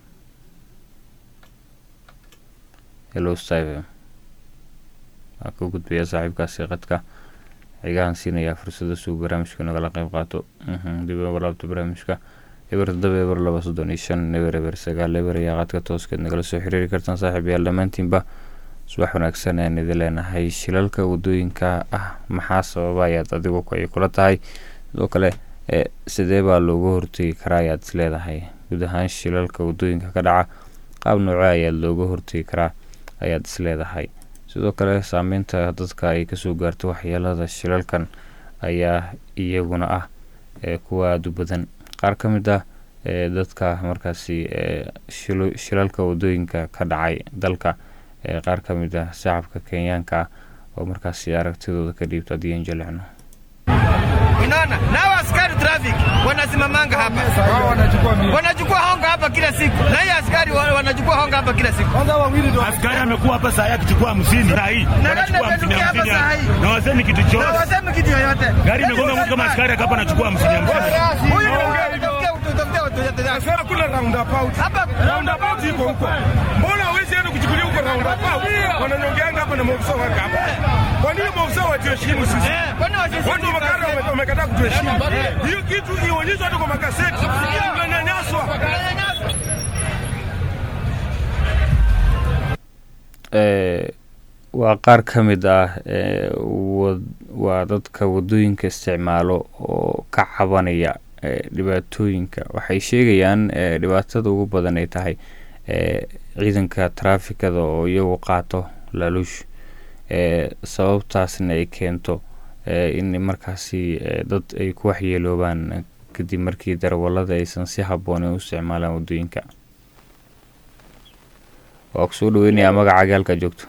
hello star f m waa ka gudbaya saaxiibkaasi qadka xigahan siinayaa fursada suu barnaamijka nagala qeyb qaato dib uga laabto barnaamijka eber toddoba eber laba soddon iyo shan eber eber sagaal eber ayaa qaadka tooskeed nagala soo xiriiri kartaan saaxiibayaal dhammaantiinba subax wanaagsan ayaan idin leenahay shilalka wadooyinka ah maxaa sababa ayaad adigu ay kula tahay sidoo kale sidee baa looga hortegi karaa ayaad is leedahay guud ahaan shilalka wadooyinka ka dhaca qaab nooco ayaad looga hortegi karaa ayaad is leedahay sidoo kale saameynta dadka ay kasoo gaarto waxyeelada shilalkan ayaa iyaguna ah kuwa aada u badan qaar ka mid ah dadka markaasi shilalka wadooyinka ka dhacay dalka qaar ka mid ah shacabka kenyaanka ah oo markaasi aragtidooda ka dhiibto haddii jelecno Unaona, nao askari traffic wanasimamanga hapa, wanachukua honga hapa kila siku, na hii askari wanachukua honga hapa kila siku. Askari amekuwa hapa saa hii akichukua hamsini saa hii wanachukua hamsini hamsini na wasemi kitu Na chochote. wasemi kitu yoyote. Gari imegonga mtu kama askari akapa anachukua hamsini hamsini. Huyu utafutia utafutia watu yote. Sasa kula roundabout. Hapa Roundabout iko huko. Mbona hawezi enda kuchukulia huko roundabout? Wananyongeanga hapa na maofisa wake hapa. Kwa nini maofisa watuheshimu sisi? eh, kwani wasisi Watu wa makara wame- wamekataa kutuheshimu. Hiyo kitu ionyeshwe hata kwa magazeti. Tunanyanyaswa. waa qaar ka mid ah waa dadka wadooyinka isticmaalo oo ka cabanaya dhibaatooyinka waxay sheegayaan dhibaatada ugu badan ay tahay ciidanka traafikada oo iyagu qaato laaluush sababtaasna ay keento in markaasi dad ay ku waxyeeloobaan kadib markii darawalada aysan si haboonen u isticmaalaan wadooyinka waa ku soo dhaweynayaa magacaaga halkaa joogto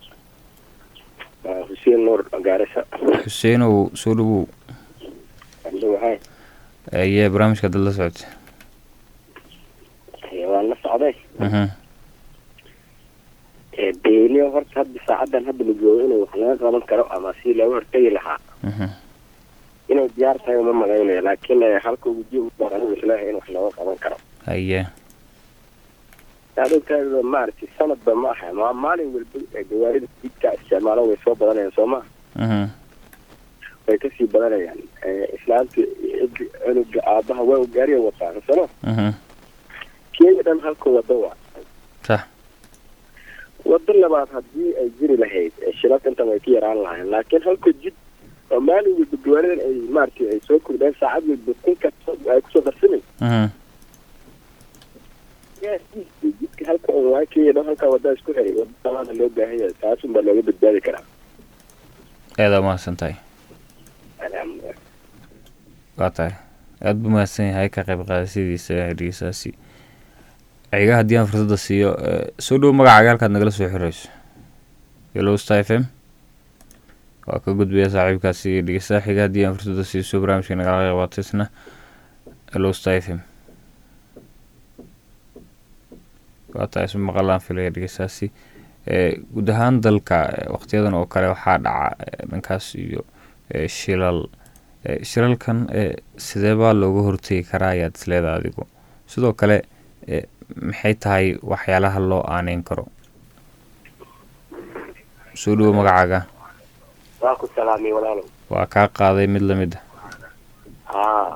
xuseen nuur gaarisa xuseenow soo dhawow waxay ayee barnaamijka dad la socotay waan la socday mhm beeniyo horta hadda saacadan hadda la joogo inuu wax laga qaban karo ama si looga hortegi lahaa mhm inay diyaar tahay uma malaynayo laakiin eh, halka uji u baan anigu isleeyahay in wax looga qaban karo haye adogtaada maaragtay sanadba ma aha ma maalin walba ee gawaarida jidka isticmaalo way soo badanayaan soo ma mhm way kasii badanayaan Eh, islaanta cidi cunuga aabaha waa u gaariya wataan sooma mhm kenya dhan halka wado waa sax wado labaad haddii ay jiri lahayd eh, shilalka intan way ka yaraan lahayn laakiin halka jid oo maalin walba gawaaridan ay maaragtay ay soo kordheen saacad walba kunka ay kusoo darsamin mhm jidka halka un waa kenya dhan halkaa wadaa isku xiray wado labaada loo baahan yahay taasun baa looga badbaadi karaa aada umahadsan tahay alxamdulilah waa tahay aada buu mahadsan yahay ka qayb qaadashadiisa dhegeystaasi ciga haddii aan fursadda siiyo eh, soo dhow magacaaga halkaad nagala soo xirayso hello star f m waa ka gudbaya saaxiibkaasi dhegeystaha xiga haddii aan fursadda siiso barnaamijka nagala qayb qaato isna hello star f m waa tahay isu maqalaan filaya dhegeystaasi Eh, guud ahaan dalka eh, waqtiyadan oo kale waxaa dhaca eh, dhankaas iyo eh, shilal Eh, shilalkan eh, sidee baa looga hortegi karaa ayaad isleeda adigu sidoo kale eh, maxay tahay waxyaalaha loo aaneyn karo soo dhowo magacaaga waa ku salaamay walaalow waa kaa qaaday mid lamid a haa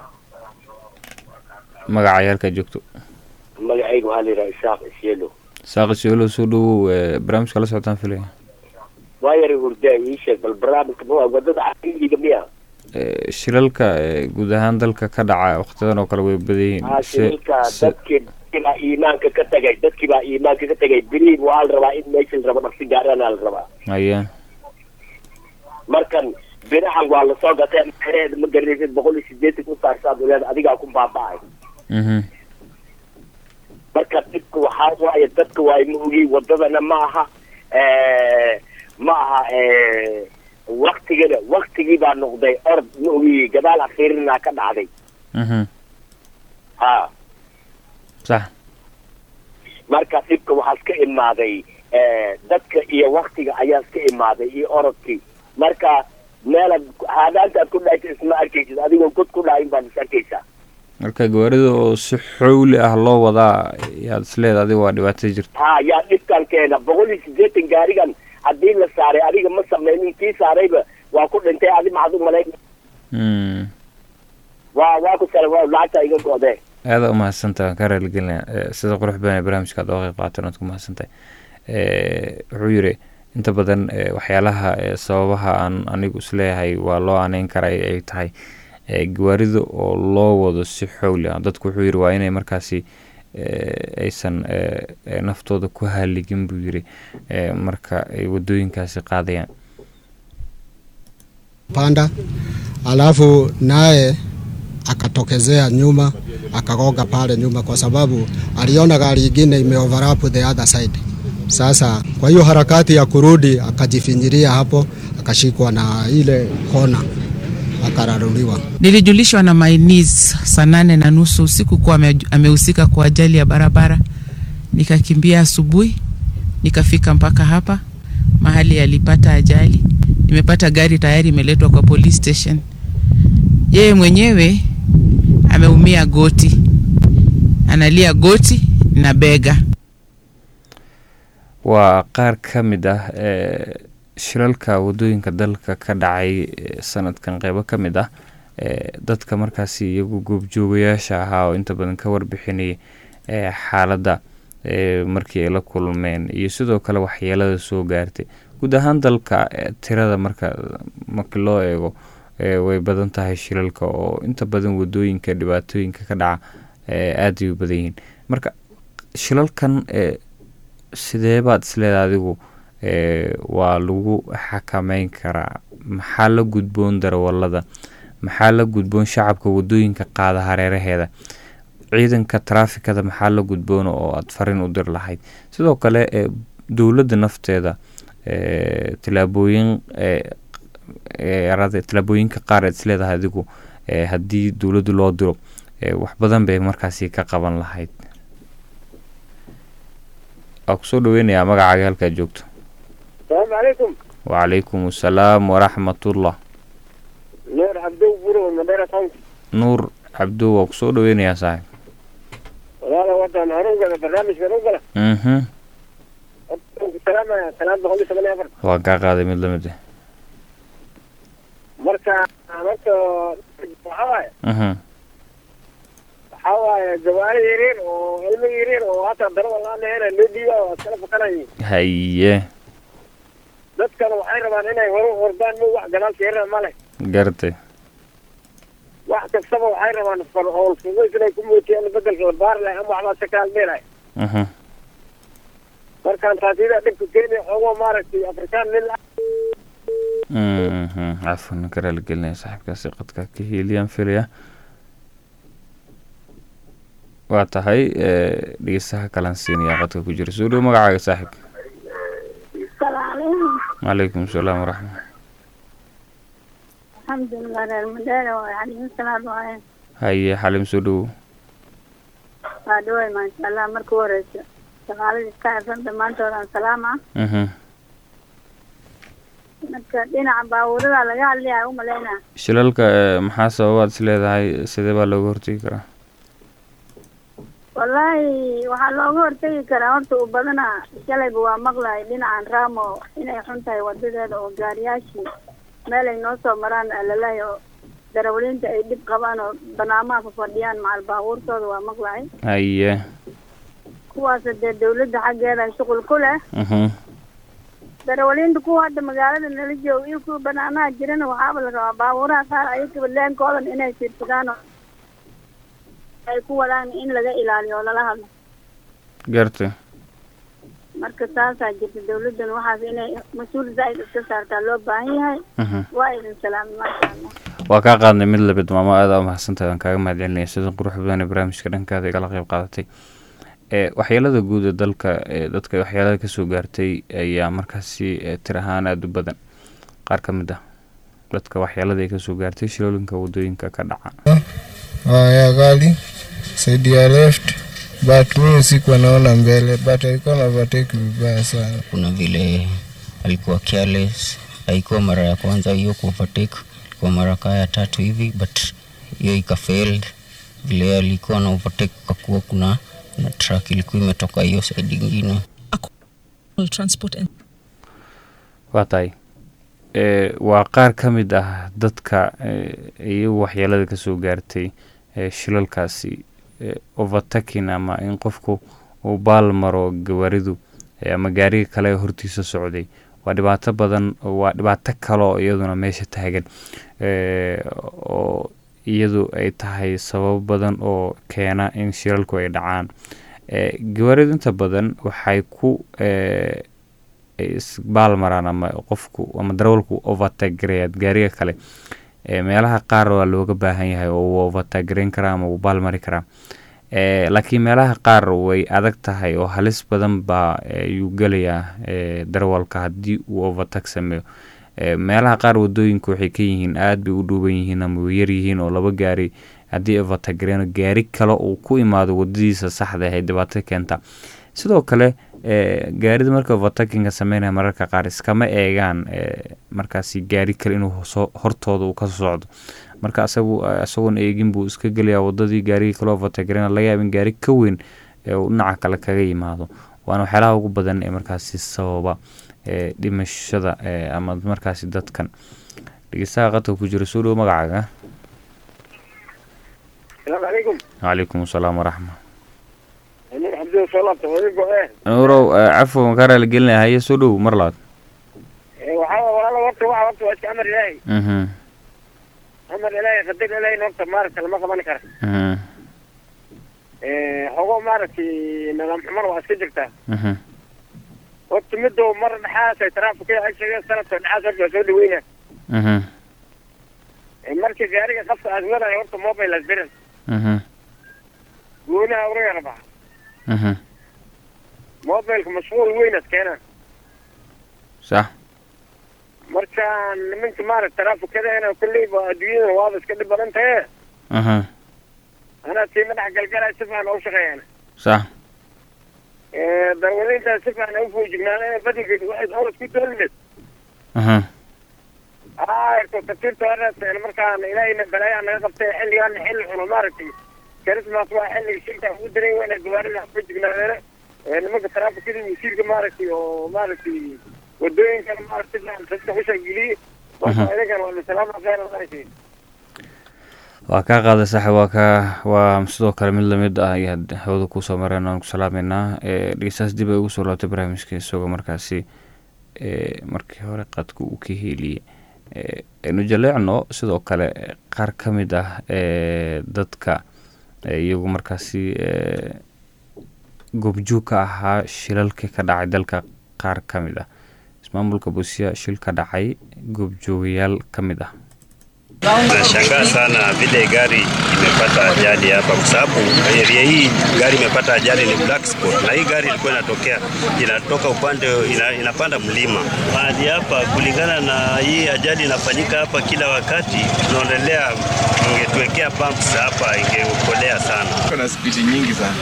magaca yaalkaa joogto magacayga waxaa la yidhaha isaaq isyelo saaqisiolo soo dhowow eh, barnaamijka la socotaan filaya waa yara hurdaa ii sheeg bal barnaamijka ma wadada caqliga miya Eh, shilalka eh, guud ahaan dalka ka dhaca waqtiyadan oo kale way badan yihiin haa Se- shilka se- dadkii dadkii baa iimaanka ka tagay dadkii baa iimaanka ka tagay beriin waa la rabaa in meesha la rabo dhaqsi gaarana la rabaa haya markan birahan waa lasoo gatay maxaheeda ma garanaysid boqol iyo sideetan ku saarsaad uleed adigaa ku baaba'ay mhm marka dhibka waxaa waaye dadka waa ma ogi wadadana ma aha eh, ma aha eh, waktigana waktigii baa noqday orod ma ogi gadaal akhiirinaa ka dhacday mhm ha sax marka dhibka waxaa iska imaaday eh, dadka iyo waktiga ayaa iska imaaday iyo orodkii marka meelaad haadaantaad ku dhahaysa isma arkaysid adigoo god ku dhahayn baad is arkaysaa marka gawaarida oo si xowli ah loo wadaa yaad isleeda adiga waa dhibaato jirta ha yaa dhibkan keena boqol iyo sideetan gaarigan haddii la saaray adiga ma sameynin kii saarayba waa ku dhintay adi maxaad u malayn Mm. waa waa ku sala waa lacagta iga go'dee aada umahadsantahay waan ka raaligelinaya Eh, sida qurux badan ee barnaamijka aad oga qayb qaatan waad ku mahadsantahay Eh, wuxuu yiri inta badan eh, waxyaalaha eh, sababaha aan anigu isleeyahay waa loo aaneyn karaa ay ay tahay eh, gawaarida oo loo wado si xowli ah dadku wuxuu yiri waa inay markaasi eh, aysan eh, eh, naftooda ku haligin buu yiri eh, marka ay wadooyinkaasi qaadayaan panda, alafu naye akatokezea nyuma akagonga pale nyuma, kwa sababu aliona gari ingine imeoverlap the other side. Sasa kwa hiyo harakati ya kurudi akajifinyiria hapo, akashikwa na ile kona akararuliwa. Nilijulishwa na mainis saa nane na nusu usiku kuwa ame- amehusika kwa ajali ya barabara. Nikakimbia asubuhi, nikafika mpaka hapa mahali alipata ajali. Nimepata gari tayari imeletwa kwa police station. Yeye mwenyewe ameumia goti, analia goti na bega. waa qaar ka mid ah eh, shilalka wadooyinka dalka ka dhacay eh, sanadkan qeybo ka mid ah eh, dadka markaasi iyagu goobjoogayaasha ahaa oo inta badan ka warbixinayay eh, xaaladda eh, markii ay la kulmeen iyo sidoo kale waxyeelada soo gaartay guud ahaan dalka eh, tirada marka markii loo eego eh, way badan tahay shilalka oo inta badan wadooyinka dhibaatooyinka ka dhaca eh, aad ay u badan yihiin marka shilalkan eh, sidee baad isleedahay adigu eh, waa lagu xakameyn karaa maxaa la gudboon darawalada maxaa la gudboon shacabka wadooyinka qaada hareeraheeda ciidanka taraafikada maxaa la gudboon oo aad farin u dir lahayd sidoo kale eh, dowladda nafteeda eh, tilaabooyin eh, eh, arada- tilaabooyinka qaar aad isleedahay adigu eh, haddii dowladdu loo diro eh, wax badan bay markaasi ka qaban lahayd waa kusoo dhaweynayaa magacaaga halkaad joogto salaamu calaykum wacalaykum asalaam waraxmatullah nuur cabdow buro madera county nuur cabdo waa kusoo dhaweynayaa saaxib walaala wadan harugala barnaamijka harugala mhm salaamaya salaam boqol iyo toban iyo afar waan kaa qaaday mid lamid ah marka horta waxaa waaye mhm waxaa waaye gawaari yaryar oo ilmo yaryar oo hata daro walaan leena loo dhiiba waa iskala fakanayeen haye dadkana waxay rabaan inay hore u ordaan mo wax gadaalka yarna male gartay wax kastaba waxay rabaan far howl fudays inay ku muujiyaan bedelka la baari lahay ama waxbaa si kaalmeelay mhm markaan taasida dhibka kenya xoogo maaragtay afrikaan nin mhm cafwan ka raaligelinaya saaxiibkaasi qadka ka hiiliyaan filaya waa tahay eh, dhegeystaha kalan siinaya qadka ku jira soo dhow magacaaga saaxiib salaam calaykum salaam waraxmat alxamdulilah reer madeera waay calaykum salaam waaye haye xalim soo dhowo waa dhaway maasha allah marka u horeysa shaqaaladii iska xirsan dhammaantood aan salaama mhm marka dhinaca baabuurada laga hadlaya u malaynaa shilalka eh, maxaa sababaad is leedahay sidee baa looga hortegi karaa wallaahi waxaa looga hortegi karaa horta u badana shalayba waa maqlay dhinacan raamo inay xun tahay wadadeeda oo gaariyaashii meel ay noo soo maraan alalahay oo darawaliinta ay dhib qabaan oo banaamaha fa fadhiyaan macal baabuurtooda waa maqlay haye kuwaas dee dawladda xaggeeda shuqul ku leh mhm darawaliinta kuwa hadda magaalada nala jooga iyo kuwa banaanaha jirana waxaaba la rabaa baabuuraha qaar ayagaba leenkoodan inay fiirsadaan oo ay ku wadaan in laga ilaaliyo oo lala hadlo gartay marka saasaa jirta dawladdan waxaas inay mas-uul zaa'id iska saartaa loo baahan yahay mhm waa idin salaamay maasha allah waa kaa qaadnay mid labid maamo aada u mahadsantahay waan kaaga mahadcelinaya sida qurux badan ee barnaamijka dhankaada igala qayb qaadatay ee waxyeelada guud ee dalka ee dadka waxyeelada kasoo gaartay ayaa markaasi ee tir ahaan aada u badan qaar ka mid ah dadka waxyeelada ay kasoo gaartay shilooyinka wadooyinka ka dhaca ya gari saidi ya left but mimi sikuwa naona mbele but alikuwa na overtake vibaya sana kuna vile alikuwa careless haikuwa mara ya kwanza hiyo kuovertake ilikuwa mara kaa ya tatu hivi but hiyo ikafailed vile alikuwa na overtake kakuwa kuna na truck ilikuwa imetoka hiyo side ingine transport and waa tahay ee waa qaar ka mid ah dadka ee iyagu waxyeelada kasoo gaartay ee shilalkaasi ee overtaking ama in qofku uu baal maro gawaaridu ee ama gaariga kale ee hortiisa socday waa dhibaato badan waa dhibaato kale oo iyaduna meesha taagan ee oo iyadu ay tahay sababo badan oo keena in shilalku ay dhacaan ee gawaaridu inta badan waxay ku ee isbaal maraan ama qofku ama darawalku overtagerayaad gaariga kale ee meelaha qaar waa looga baahan yahay oo wuu overtagereyn karaa ama wuu baal mari karaa ee laakiin meelaha qaar way adag tahay oo halis badan baa ayuu gelayaa ee darawalka haddii uu overtag sameeyo ee meelaha qaar wadooyinka waxay ka yihiin aada bay u dhuuban yihiin ama way yar yihiin oo laba gaari haddii overtagereyn gaari kale uu ku imaado wadadiisa saxda ahay dhibaato keenta sidoo kale ee gaarida marka overtakinga sameynaya mararka qaar iskama eegaan ee markaasi gaari kale inuu soo hortooda uu kasoo socdo marka asagu isagoon eegin buu iska gelayaa wadadii gaarigii kale overtagerena laga yaaba in gaari ka weyn ee uu dhinaca kale kaga yimaado waana waxyaalaha ugu badan ee markaasi sababa ee dhimashada ee ama markaasi dadkan dhegeystaha qadka ku jira soo dhow magacaaga salaamu calaykum calaykum asalaam waraxma nin cabdi soo laabta wadigo eh nuurow cafwa makaa raaligelinaya haye soo dhow mar labaad waxaa walaala horta waxa horta waa iska amar ilaahay mhm amar ilaahay qadar ilaahayna horta maaragta lama qaban kara mhm xogo maaragtay nidaam xumar waa iska jirtaa mhm horta midoo mar dhexaas ay taraafika ay sheegeen sanadka dhexaas horta waa soo dhaweyna mhm marka gaariga qafka aad wadayo horta mobile asbiran mhm goonaha uraga rabaxa mhm mobileka mashquul weyn ad keenaan sax marka nimanka maaragta taraafikadana kolleyba adduunyadana waaba iska dhib badan tahe aha anaa tii madax galgalaya si fiican u shaqeeyaan sax darwalintaas si fiican u foojignaan badankeed waxay dowlad ku doolineed aha haa tafsiirta waa markaan ilaahayna balaayaa naga qabtay xilligaan xilli xuno maaragtay christmas waa xilliga shilka ugu daray wayna gawaarida ku jignaadeene nimanka taraafikada wasiirka maaragtay oo maaragtay wadooyinkan maaragtay dadka usha geliyey marka idankan waa salaama khayr maaragtay waa kaa qaaday saaxib waa kaa waa sidoo kale mid lamid ah ayaad hawada kusoo mareen aan ku salaameynaa dhegeystaas dib ay ugu soo laabtay barnaamijka isagoo markaasi markii hore qadka uu ka heliyey aynu jaleecno sidoo kale qaar ka mid ah dadka iyagu markaasi goobjoog ka ahaa shilalkii ka dhacay dalka qaar ka mid ah ismaamulka busia shil ka dhacay goobjoogayaal ka mid ah Nashangaa sana vile gari imepata ajali hapa, kwa sababu area hii gari imepata ajali ni black spot, na hii gari ilikuwa inatokea inatoka upande ina, inapanda mlima mahali hapa. Kulingana na hii ajali inafanyika hapa kila wakati, tunaonelea ingetuwekea pumps hapa ingeokolea sana. Kuna spidi nyingi sana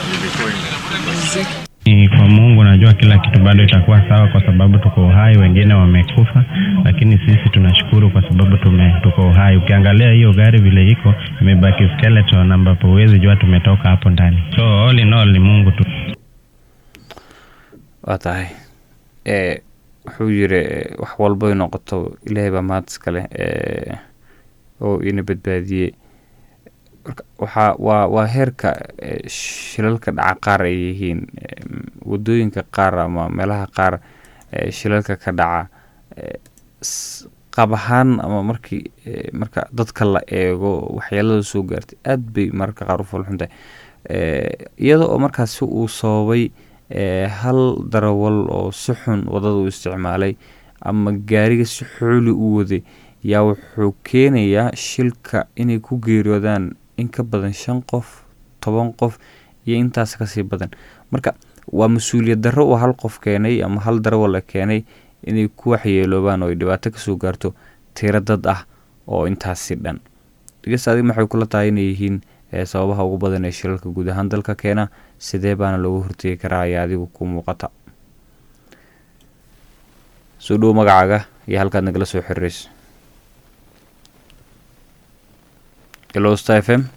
Ni kwa Mungu najua kila kitu bado itakuwa sawa, kwa sababu tuko uhai, wengine wamekufa, lakini sisi tunashukuru kwa sababu tume, tuko uhai. Ukiangalia hiyo gari vile iko imebaki skeleton, ambapo huwezi jua tumetoka hapo ndani. So all in all ni Mungu tu. waa tahay e wuxuu yiri wax walbay noqoto ilaahay baa mahad iskale e oo ina badbaadiyey marka waxaa waa waa heerka shilalka dhaca qaar ay yihiin wadooyinka qaar ama meelaha qaar shilalka ka dhaca qaab ahaan ama markii marka dadka la eego waxyeelada soo gaartay aad bay mararka qaar u fulxuntahay iyada oo markaasi uu sababay hal darawal oo si xun wadada u isticmaalay ama gaariga si xooli u waday yaa wuxuu keenayaa shilka inay ku geeriyoodaan in ka badan shan qof toban qof iyo intaas kasii badan marka waa mas-uuliyad darro uu hal qof keenay ama hal darawala keenay inay ku waxyeeloobaan oo ay dhibaato kasoo gaarto tiro dad ah oo intaasi dhan dhegeysta adig maxay kula tahay inay yihiin sababaha ugu badan ee shilalka guud ahaan dalka keena sidee baana looga hortegi karaa ayaa adigu ku muuqata soo dhowo magacaaga iyo halkaad nagala soo xiriireyso ilosta f m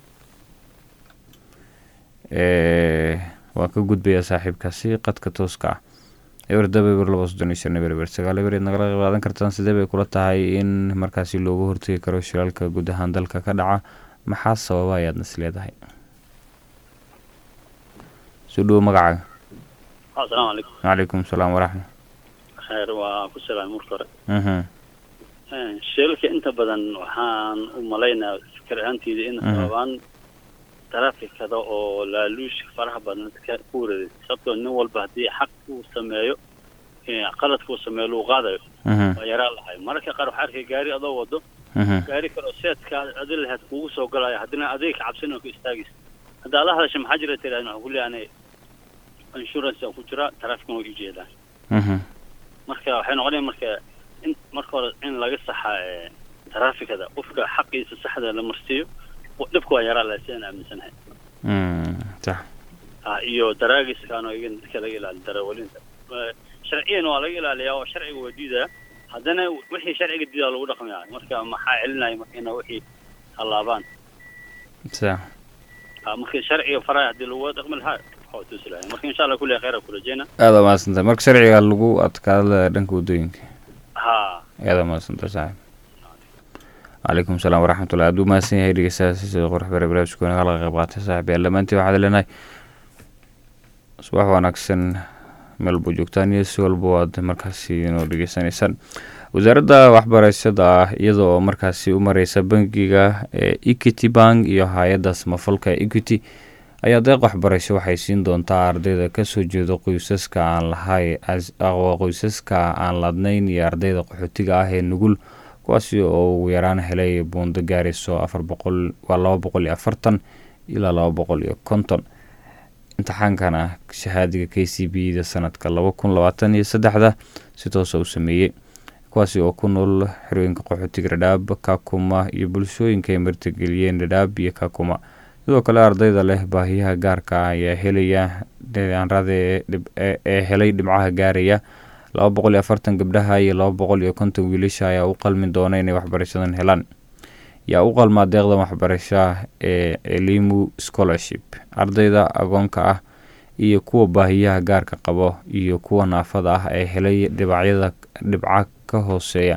waan ka gudbayaa saaxiibkaasi qadka tooska ah eber daba eber laba soddon iyo shan eber eber sagaal eber eed nagala qaadan kartaan sidee bay kula tahay in markaasi looga hortegi karo shilalka guud ahaan dalka ka dhaca maxaa sababa ayaadna is leedahay soo dhowo magacaaga asalaamu calaykum calaykum salaam waraxma khayr waa ku salaamay marka hore mhm shilalka inta badan waxaan u malaynayaa fikir ahaanteyda in sababaan taraafikada oo laaluushka faraha badan dadka ku wareegay sababtoo nin walba haddii xaq uu sameeyo qaladka uu sameeyo lagu qaadayo waa yaraan lahay mararka qaar waxaa arkay gaari adoo wado gaari kale oo seedka adi lahayd kugu soo galaya haddina adiga ka cabsin oo ka istaagaysa hadda ala hadasha maxaa jira tirahdin waxaan ku leeyahay insurance ku jira taraafikana way ujeedaan marka waxay noqonaya marka in marka hore in laga saxa taraafikada qofka xaqiisa saxda la marsiiyo dhibka waa yaraa lahay sidaan aaminsanahay sax iyo daraagiskan oo igan dadka laga ilaaliyo darawalinta sharciyan waa laga ilaaliyaa oo sharciga waa diidaya haddana wixii sharciga diidaa lagu dhaqmaya marka maxaa celinaya marka ina wixii hallaabaan sax marka sharciga faraya haddii lagu dhaqmi lahaa waxaa tusi lahay marka insha allah kulli khayra ku rajeyna aada mahadsantahay marka sharciga lagu adkaada dhanka wadooyinka ha aada mahadsantahay saaxib calaykum salaam waraxmatullah aad u mahadsan yahay dhegeystayaasha sida qurux bare barnaamijku nagala qayb qaatay saaxib yaal dhammaantiin waxaad leenahay subax wanaagsan meel buu joogtaan iyo si walba waad markaasi inoo dhegeysanaysaan wasaaradda waxbarashada ah iyada oo markaasi u mareysa bangiga equity bank iyo hay-adda samafalka equity ayaa deeq waxbarasho waxay siin doontaa ardayda kasoo jeeda qoysaska aan lahay qoysaska aan ladnayn iyo ardayda qaxootiga ah ee nugul kuwaasi oo ugu yaraan helay buundo gaarayso afar boqol waa laba boqol iyo afartan ilaa laba boqol iyo konton imtixaankana shahaadiga k c b da sanadka laba kun labaatan iyo saddexda si toosa u sameeyey kuwaasi oo ku nool xerooyinka qaxootiga dhadhaab kakuma iyo bulshooyinka ay martigeliyeen dhadhaab iyo kakuma sidoo kale ardayda leh baahiyaha gaarka ah ayaa helaya aanrade ee helay dhibcaha gaaraya laba boqol iyo afartan gabdhaha iyo laba boqol iyo konton wiilasha ayaa u qalmi doona inay waxbarashadan helaan yaa u qalmaa deeqdan waxbarasha ee elimu scholarship ardayda agoonka ah iyo kuwa baahiyaha gaarka qabo iyo kuwa naafada ah ee helay dhibacyada dhibca ka hooseeya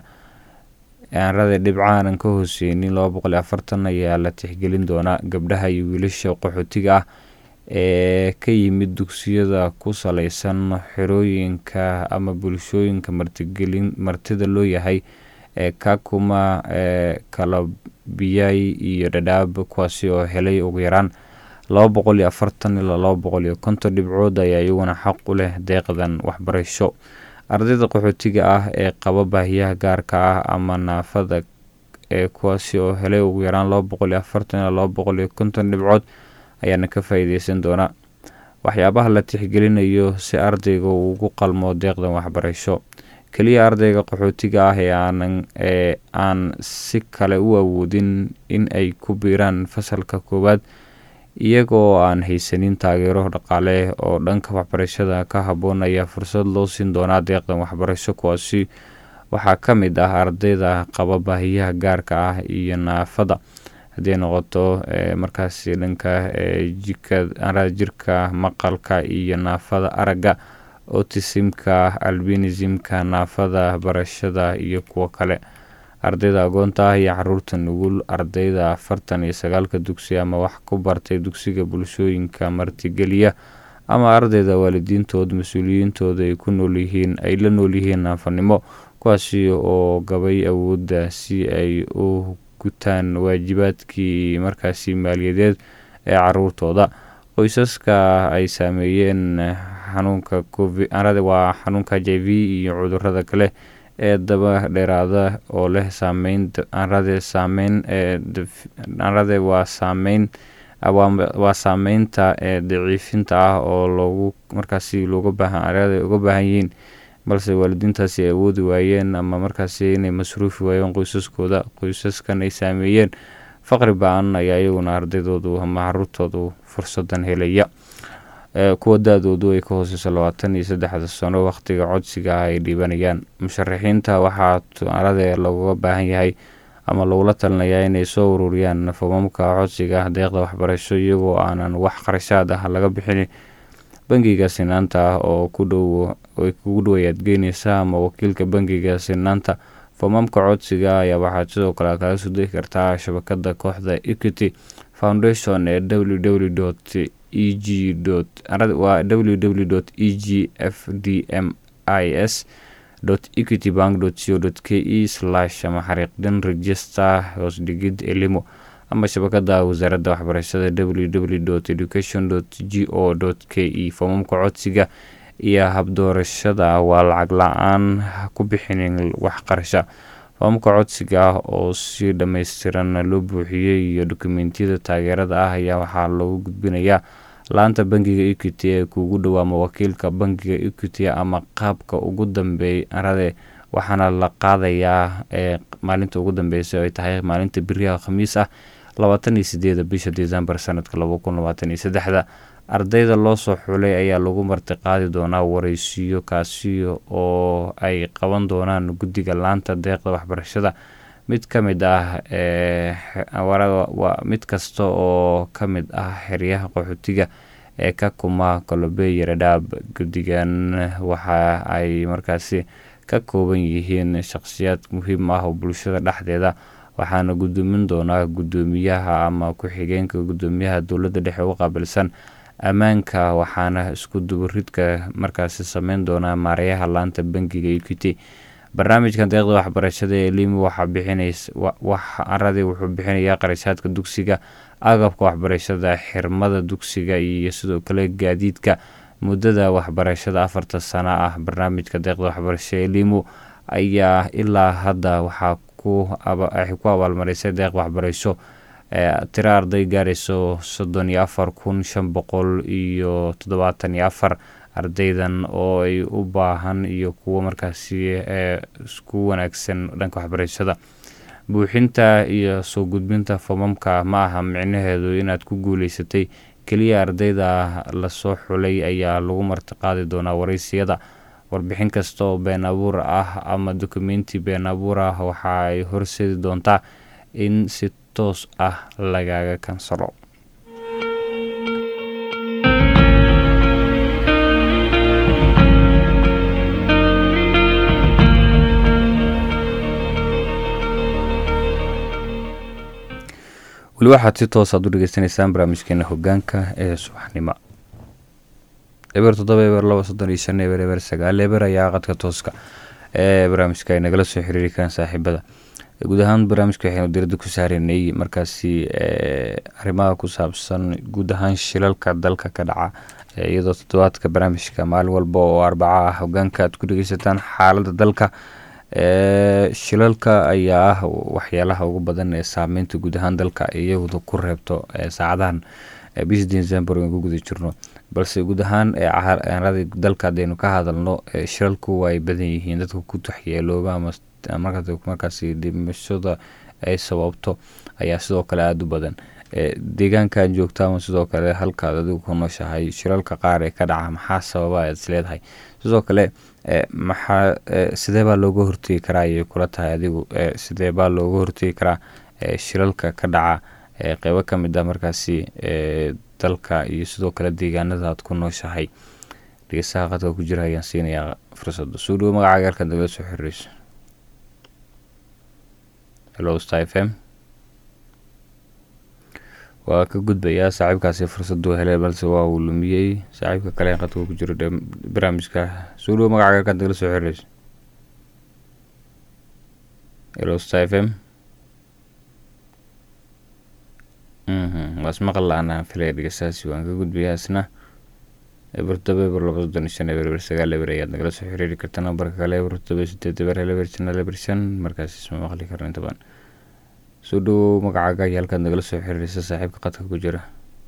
aanrada dhibcaanan ka hooseynin laba boqol iyo afartan ayaa la tixgelin doonaa gabdhaha iyo wiilasha qaxootiga ah ee ka yimid dugsiyada ku saleysan xerooyinka ama bulshooyinka martigelin martida loo yahay ee kakuma ee kalabiyay iyo dhadhaab kuwaasi oo helay ugu yaraan laba boqol iyo afartan ilaa laba boqol iyo konton dhibcood ayaa iyaguna xaq u leh deeqdan waxbarasho ardayda qaxootiga ah ee qaba baahiyaha gaarka ah ama naafada ee kuwaasi oo helay ugu yaraan laba boqol iyo afartan ilaa laba boqol iyo konton dhibcood ayaana ka faa-iideysan doonaa waxyaabaha la tixgelinayo si ardayga uu ugu qalmo deeqdan waxbarasho keliya ardayga qaxootiga ah ee aanan ee aan si kale u awoodin in ay ku biiraan fasalka koowaad iyagoo aan haysanin taageero dhaqaale oo dhanka waxbarashada ka habboon ayaa fursad loo siin doonaa deeqdan waxbarasho kuwaasi waxaa ka mid ah ardayda qaba baahiyaha gaarka ah iyo naafada haddii noqoto markaasi dhanka jika jirka maqalka iyo naafada aragga otisimka albinismka naafada barashada iyo kuwo kale ardayda agoonta ah iyo caruurta nugul ardayda afartan iyo sagaalka dugsi ama wax ku bartay dugsiga bulshooyinka martigeliya ama ardayda waalidiintood mas-uuliyiintooda ay ku noolyihiin ay la noolyihiin naafanimo kuwaasi oo gabay awoodda si ay u gutaan waajibaadkii markaasi maaliyadeed ee caruurtooda qoysaska ay saameeyeen xanuunka waa xanuunka h i v iyo cudurada kale ee daba dheeraada oo leh saameyn anrade saameyn anrade waa saameyn waa saameynta ee daciifinta ah oo loogu markaasi looga baahan anrade uga baahan yihiin balse waalidiintaasi ay awoodi waayeen ama markaasi inay masruufi waayeen qoysaskooda qoysaskan ay saameeyeen faqri ba-an ayaa iyaguna ardaydoodu ama caruurtoodu fursadan helaya kuwa da-doodu ay ka hooseyso labaatan iyo saddexda sano wakhtiga codsiga ah ay dhiibanayaan musharaxiinta waxaa tuarade looga baahan yahay ama lagula talinayaa inay soo ururiyaan foomamka codsiga deeqda waxbarasho iyagoo aanan wax qarashaad ah laga bixin bangiga sinaanta ah oo ku dhow ay kugu dhowayaad geyneysa ama wakiilka bangiga sinaanta foomamka codsiga ayaa waxaad sidoo kale kaga soo degi kartaa shabakada kooxda equity foundation ee www e g waa www e g f d m i s equity bank co k e slash ama xariiqdin register hoosdhigid elimo ama shabakada wasaaradda waxbarashada www education g o k e foomamka codsiga iyo habdoorashada waa lacag la-aan ku bixinin wax qarasha foomamka codsiga ah oo si dhammaystiran loo buuxiyey iyo dokumentiyada taageerada ah ayaa waxaa loogu gudbinayaa laanta bangiga equity ee kuugu dhow ama wakiilka bangiga equity ama qaabka ugu dambeey arade waxaana la qaadayaa ee maalinta ugu dambeysa ay tahay maalinta beriyaha khamiis ah labaatan iyo sideeda bisha december sanadka laba kun labaatan iyo saddexda ardayda loo soo xulay ayaa lagu martiqaadi doonaa wareysiyo kaasi oo ay qaban doonaan guddiga laanta deeqda waxbarashada mid ka mid ah mid kasta oo ka mid ah xeryaha qaxootiga ee ka kuma kolobey yaradhaab guddigan waxa ay markaasi ka kooban yihiin shaqhsiyaad muhiim ah oo bulshada dhexdeeda waxaana gudoomin doonaa guddoomiyaha ama ku-xigeenka guddoomiyaha dowladda dhexe u qaabilsan ammaanka waxaana isku dubaridka markaasi sameyn doonaa maarayaha laanta bangiga equity barnaamijkan deeqda waxbarashada ee limu waxaa bixinays aradi wuxuu bixinayaa qarashaadka dugsiga agabka waxbarashada xirmada dugsiga iyo sidoo kale gaadiidka muddada waxbarashada afarta sano ah barnaamijka deeqda waxbarashada ee limu ayaa ilaa hadda waxaa ku abaalmarisay deeq waxbarasho tiro arday gaarayso soddon iyo afar kun shan boqol iyo toddobaatan iyo afar ardaydan oo ay u baahan iyo kuwo markaasi isku wanaagsan dhanka waxbarashada buuxinta iyo soo gudbinta foomamka ma aha micnaheedu inaad ku guuleysatay keliya ardayda lasoo xulay ayaa lagu martiqaadi doonaa wareysiyada warbixin kasta oo been abuur ah ama dukumenti been abuur ah waxa ay horseedi doontaa in si toos ah lagaga kansalo weli waxaad si toos aad u dhegeysanaysaan barnaamijkeena hogaanka ee subaxnimo eber toddoba eber laba soddon iyo shan eber eber sagaal eber ayaa qadka tooska ee barnaamijka ay nagala soo xiriiri karaan saaxiibada guud ahaan barnaamijka waxaynu diradda ku saareynay markaasi arrimaha ku saabsan guud ahaan shilalka dalka ka dhaca iyadoo toddobaadka barnaamijka maalin walba oo arbaca ah hogaanka aad ku dhegeysataan xaaladda dalka shilalka ayaa ah waxyaalaha ugu badan ee saameynta guud ahaan dalka iyadu ku reebto saacadahan bishii december aan ku guda jirno balse guud ahaan aanada dalka hadaynu ka hadalno shilalku way badan yihiin dadka ku taxyeelooba ama markaasi dhimashada ay sababto ayaa sidoo kale aada u badan deegaankan joogta ama sidoo kale halkaad adigu ku nooshahay shilalka qaar ee ka dhaca maxaa sababa aad is leedahay sidoo kale maxaa sidee baa looga hortegi karaa ayay kula tahay adigu sidee baa looga hortegi karaa shilalka ka dhaca qeybo ka mid ah markaasi dalka iyo sidoo kale deegaanada aad ku nooshahay dhegeysaha qadka ku jira ayaan siinayaa fursada soo dhawo magacaaga halkaad nagala soo xiriireyso hello star f m waa ka gudbayaa saaxiibkaasi fursaduu helay balse waa uu lumiyey saaxiibka kale ee qadka ku jiro barnaamijka soo dhawo magacaaga halkaad nagala soo xiriireyso hello star f m waas maqal la-aan aan filaya dhegeystahaasi waan ka gudbayaa isna eber todoba eber laba soddon iyo shan eber eber sagaal eber ayaad nagala soo xiriiri karta nambarka kale eber todoba sideed eber hel eber shan eber shan markaas isma maqli karno inta badan soo dhawow magacaaga iyo halkaad nagala soo xiriiraysa saaxiibka qadka ku jira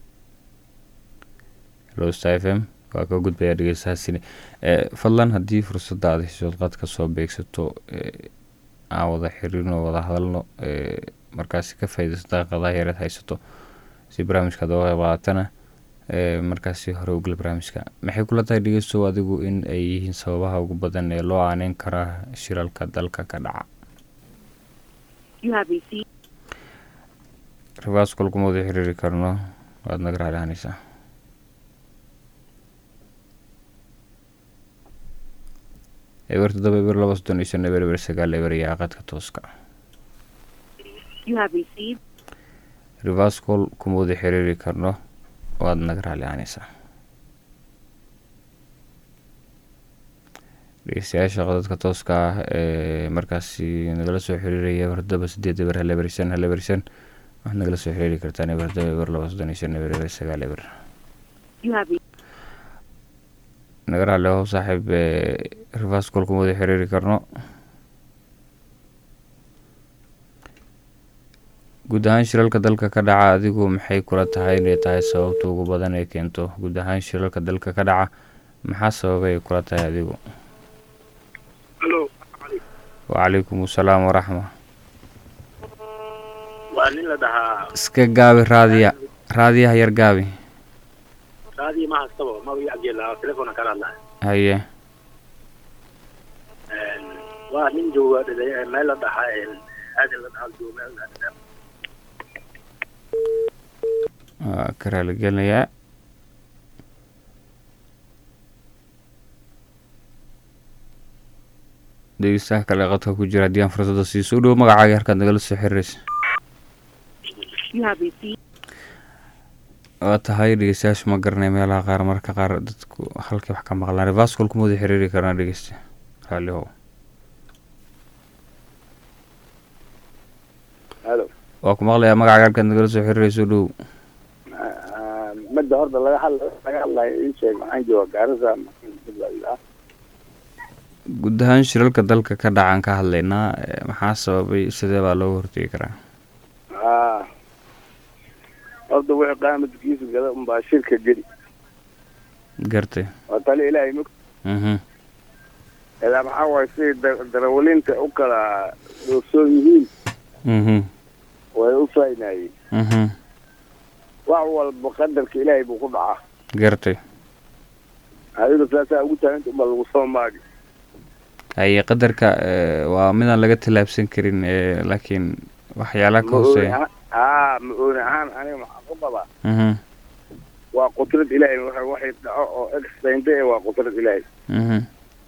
hello star f m waa ka gudbayaa dhegeystahaasini fadlan haddii fursadda aad heshood qadka soo beegsato aan wada xiriirno wada hadalno markaasi ka faaidaysto daqiiqadaha yareed haysato si barnaamijka ad oga qayb qaadatana markaasi hore ugala barnaamijka maxay kula tahay dhegeystow adigu in ay yihiin sababaha ugu badan ee loo aaneyn karaa shiralka dalka ka dhaca ribaas kolkuma wada xiriiri karno waad naga raalihanaysaa eber toddoba eber laba soddon iyo shan eber eber sagaal eber ayaa qadka tooska rivascol kuma wada xiriiri karno waad naga raalicanaysaa dhegeystayaasha qodadka tooska ah ee markaasi nagala soo xiriiraya eber todoba sideed eber hal eber shan hal eber shan waxaad nagala soo xiriiri kartaan eber todoba eber laba soddon iyo shan eber eber sagaal eber naga raali ho saaxiib rivascol kuma wada xiriiri karno guud ahaan shilalka dalka ka dhaca adigu maxay kula tahay inay tahay sababta ugu badan ee keento guud ahaan shilalka dalka ka dhaca maxaa sababay kula tahay adigu wacalaykum asalaam waraxma waa nin la dhahaa iska gaabi raadiya raadiyaha yar gaabi raadiya ma hastaba magaci cabdillah telefona kala hadlaya haye waa nin jooga meel la dhahaa aadan la dhahaa jooga meel waa ka raaligelinayaa dhegeystaha kale qadka ku jira haddii aan fursada siiso u dhow magacaaga halkaad nagala soo xiriiraysa waa tahay dhegeystayaashu ma garanay meelaha qaar marka qaar dadku halkii wax ka maqlaan rivascol kuma wada xiriiri karnaa dhegeysta raalihow halo waa ku maqlayaa magacaaga halkaad nagala soo xiriiraysa u dhow midda horta laga hadla laga hadlayo ii sheeg maxaan jooga gaarisa guud ahaan shilalka dalka ka dhacan ka hadlaynaa maxaa sababay sidee baa looga hortegi karaa a horta wixii qaamadkiisa gada unbaa shirka geli gartay waa tali ilaahay mog mhm ilaa maxaa waaye siday darawalinta u kala doogsoon yihiin mhm way u faynayeen mhm wax walba qadarka ilaahay buu ku dhacaa gartay adiga saasaa ugu taaganta unbaa lagu soo maagi haye qadarka eh, waa midaan laga tallaabsan karin eh, laakiin waxyaalaha ka ma ooni hooseeya ahaan haa ma ooni ahaan aniga maxaan u qabaa Mhm, waa qudrad ilaahay waxa waxay dhaco oo explainde eh waa qudrad ilaahay mhm,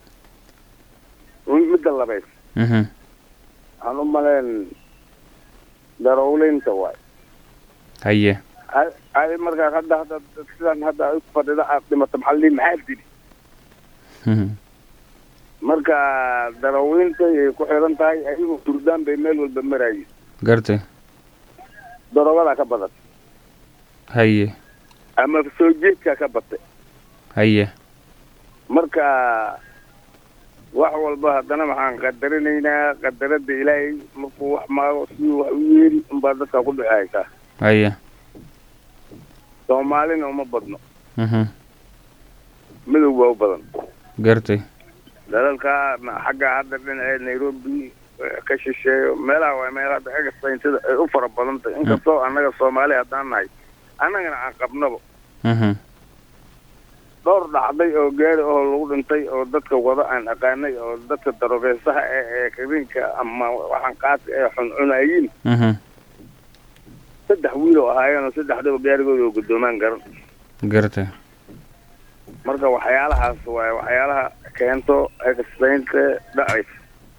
midda labayd mhm, waxaan u malayn darawleynta waay haye ay- ay markaa hadda hadda sidan hadda ay ku fadhida aad dhimato maxaa la dhihi maxaa dili Mhm, marka darawleynta ay ku xiran tahay ayagu durdaan bay meel walba maraayiin gartay darogadaa ka badan haye ama soo jeedkaa ka batay haye marka wax walba haddana waxaan qadarinaynaa qadarada ilaahay markuu wax maago siduu wax u yeeli unbaa dadka ku dhexaysaa haye soomaalina uma badno mhm, madow baa u badan gartay dalalka ma- xagga hadda dhinaceed nairobi eh, ka shisheeyo meelaha waa meel hadda expaintada ay u fara badan tahay inkastoo annaga soomaali haddaan nahay annagana aan qabnaba mhm, dhowr dhacday oo gaari oo lagu dhintay oo dadka wada aan aqaanay oo dadka darogeysaha ee ee kabinka ama waxaan qaadka ee xuncunayiin mhm, saddex wiil oo ahaayeen oo saddexdaba gaarigooda oo guddoomaan garan gartay marka waxyaalahaas waaye waxyaalaha keento expainta dhacaysa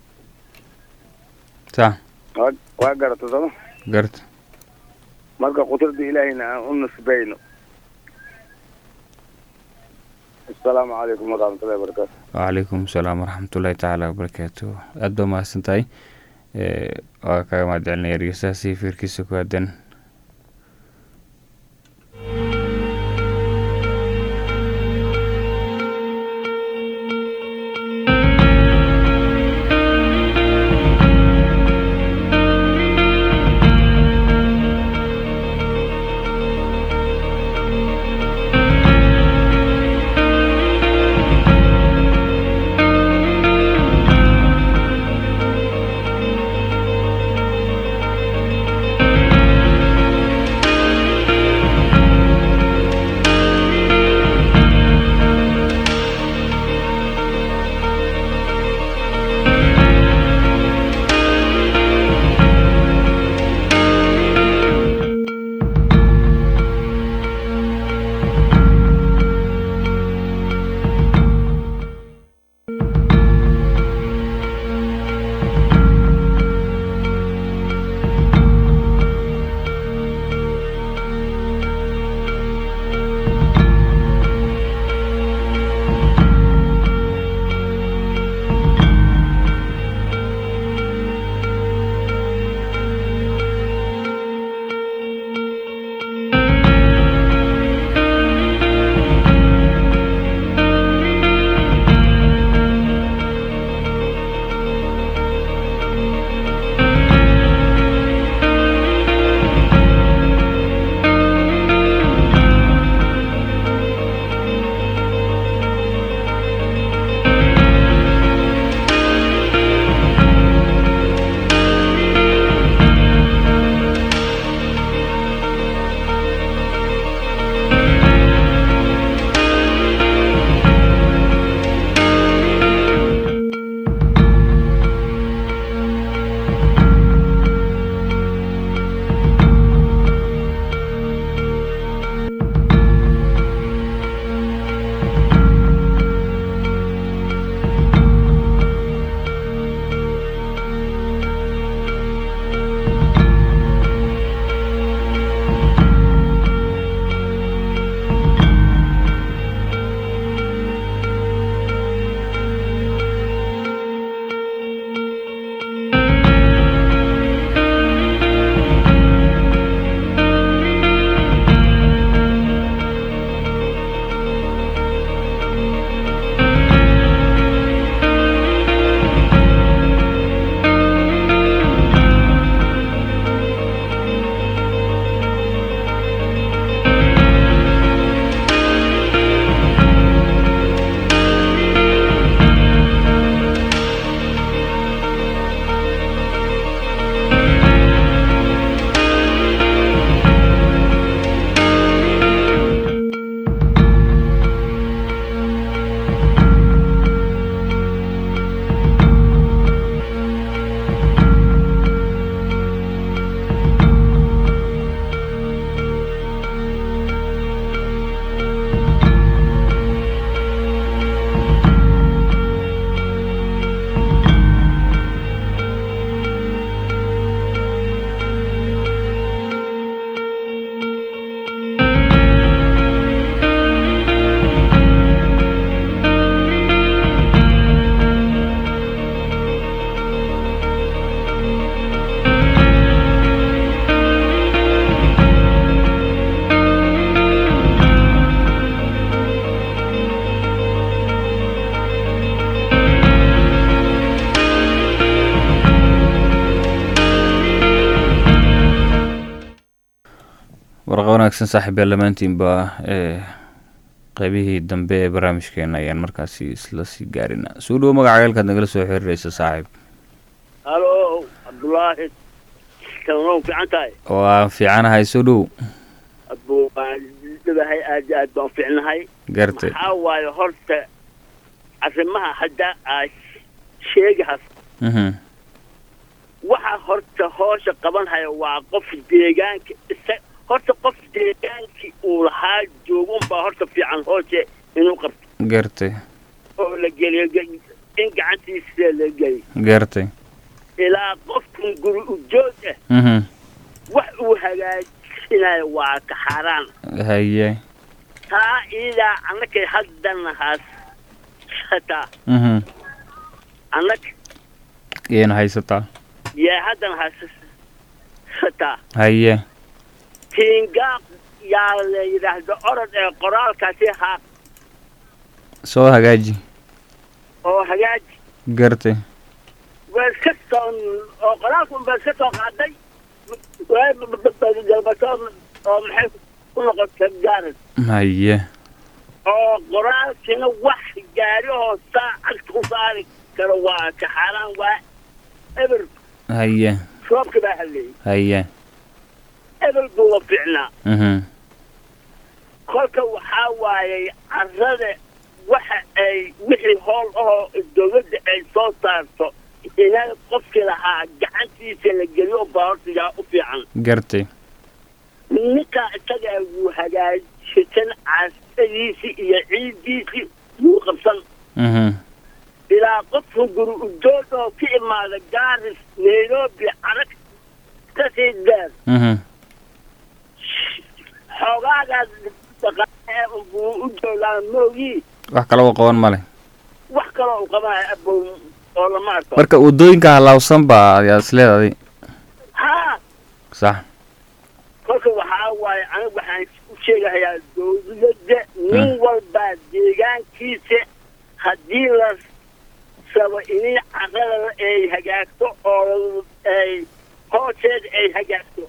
sax waa waa garata sama garta marka qudrada ilaahayna aan u nisbayno asalaamu calaykum waraxmatullahi wabarakaatu wacalaykum asalaam waraxmatullaahi tacaala wabarakaatu aada baa mahadsan tahay Eh, waa kaga mahad celinaya dhegeystahaasi fiirkiisa ku aadan wanaagsan saaxiibyaal dhammaantiinba ee qaybihii dambe ee barnaamijkeena ayaan markaasi isla sii gaarina soo dhowo magaca ceelkaad nagala soo xiriiraysa saaxiib halo cabdulaahi kalanow fiican tahay waa fiicanahay soo dhow adbu waan dhabahay aad iyo aad baan fiicnahay gartay maxaa waaye horta arrimaha hadda aad sheegahas mhm waxa horta hoosha qabanhaya waa qof deegaanka isa horta qof deegaankii uu lahaa joogo unbaa horta fiican hooshe inuu qabto gartay oo la geliyo ge- in gacantiisa la geliyo gartay ilaa qofkan guri ujoog ah mhm wax uu hagaajinayo waa ka xaaraan haye taa iidaa annakay haddana haas hataa mhm annak iyayna haysataa yaa haddana haas hataa haye tiingaaq yaa la yidhaahdo orod ee qoraalkaasi haa soo hagaaji oo hagaaji gartay waa iska soo oo qoraalkun baa iska soo qaaday galbasood oo maxay ku noqotay gaaran haye oo qoraalkina wax gaari oo saacad ku saari karo waa ka xaaraan waa eber haye roobka baa halleeyey haye ebel buuba fiicnaa mhm kolka waxaa waayay carrada waxa ay wixii hool ahoo dowladda ay soo saarto inaa qofkii lahaa gacantiisa la geliyo baa horta yaa u fiican gartay ninkaa isaga wuu hagaajsan caasadiisii iyo ciiddiisii wuu qabsan mhm ilaa qofka guri ujoog oo ka imaada gaaris nairobi carag kasii dheer mhm xoogaagaas dhaqaale buu u joogaa moogii wax kalaba qaban ma leh wax kaloo u qabanayo abow oo lama arko marka waddooyinka halaawsan baa ayaa isleedaday haa sax kolka waxaa waaye aniga waxaan u sheegahayaa dowladda nin walbaa deegaankiisa haddii la rabo inay carrada ay hagaagto oo ay hoosteeda ay hagaagto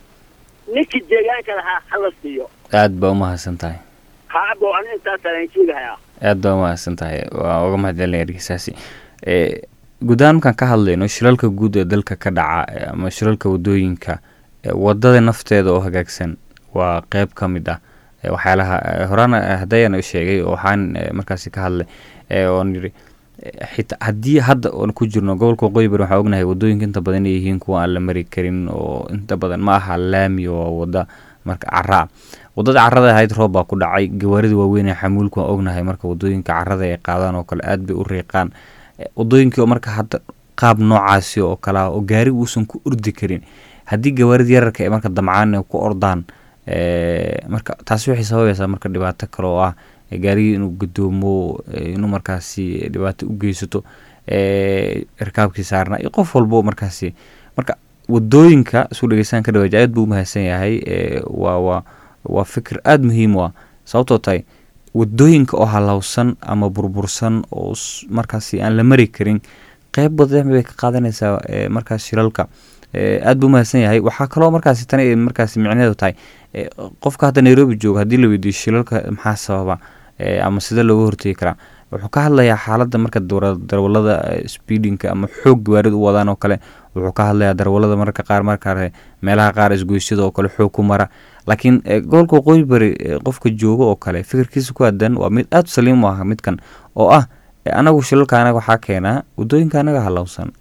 ninkii deegaanka lahaa hala siiyo aad baa umahadsan tahay haabo aniga intaasaan aan sheegahayaa aad baa umahadsan tahay waa uga mahadcelinaya ergeysaasi ee guud ahaan markaan ka hadlayno shilalka guud ee dalka ka dhaca ee ama shilalka waddooyinka ee waddada nafteeda oo hagaagsan waa qeyb ka mid ah ee waxyaalaha ee horaan haddayaan u sheegay oo waxaan ee, markaasi ka hadlay ee oon yidhi ee, xitaa haddii hadda oon ku jirno gobolka waqooyi bari waxaan ognahay waddooyinka inta badan inay yihiin kuwa aan la mari karin oo inta badan ma aha laami oo waa wadda marka caraa waddada carrada ahayd roob baa ku dhacay gawaarida waaweyn ee xamuulku waan ognahay marka waddooyinka carrada ay qaadaan oo kale aad bay u riiqaan Eh, waddooyinkii oo marka hadda qaab noocaasi oo kale ah oo gaari uusan ku ordi karin haddii gawaarida yararka ay marka damcaan ay ku ordaan eh, marka taasi waxay sababaysaa marka dhibaato kale oo ah eh, gaarigii inuu gadoomo eh, inuu markaasi dhibaato u geysato eh, rikaabkii saarnaa iyo qof walbo markaasi marka waddooyinka isku dhegeystaan ka dhawaaji aad buu umahadsan yahay eh, waa waa waa fikir aada muhiim u ah sababtoo tahay waddooyinka oo halowsan ama burbursan oo s- markaasi aan la mari karin qeyb badan bay ka qaadanaysaa eh, markaas shilalka Eh, aad buu umahadsan yahay waxaa kaloo markaasi tani ay markaasi micnaheedu tahay eh, qofka hadda nairobi jooga haddii la weydiiyo shilalka maxaa sababa eh, ama sida looga hortegi karaa wuxuu ka hadlayaa xaaladda marka dawra- darwalada eh, speedinka ama xoog gawaarida u wadaan oo kale wuxuu ka hadlayaa darwalada mararka qaar markaa meelaha qaar isgoysyada oo kale xoog ku mara laakiin eh, gobolka waqooyi bari eh, qofka jooga oo kale fikirkiisa ku aadan waa mid aada u saliim u ah midkan oo ah eh, anagu shilalka anaga waxaa keenaa waddooyinka anaga halowsan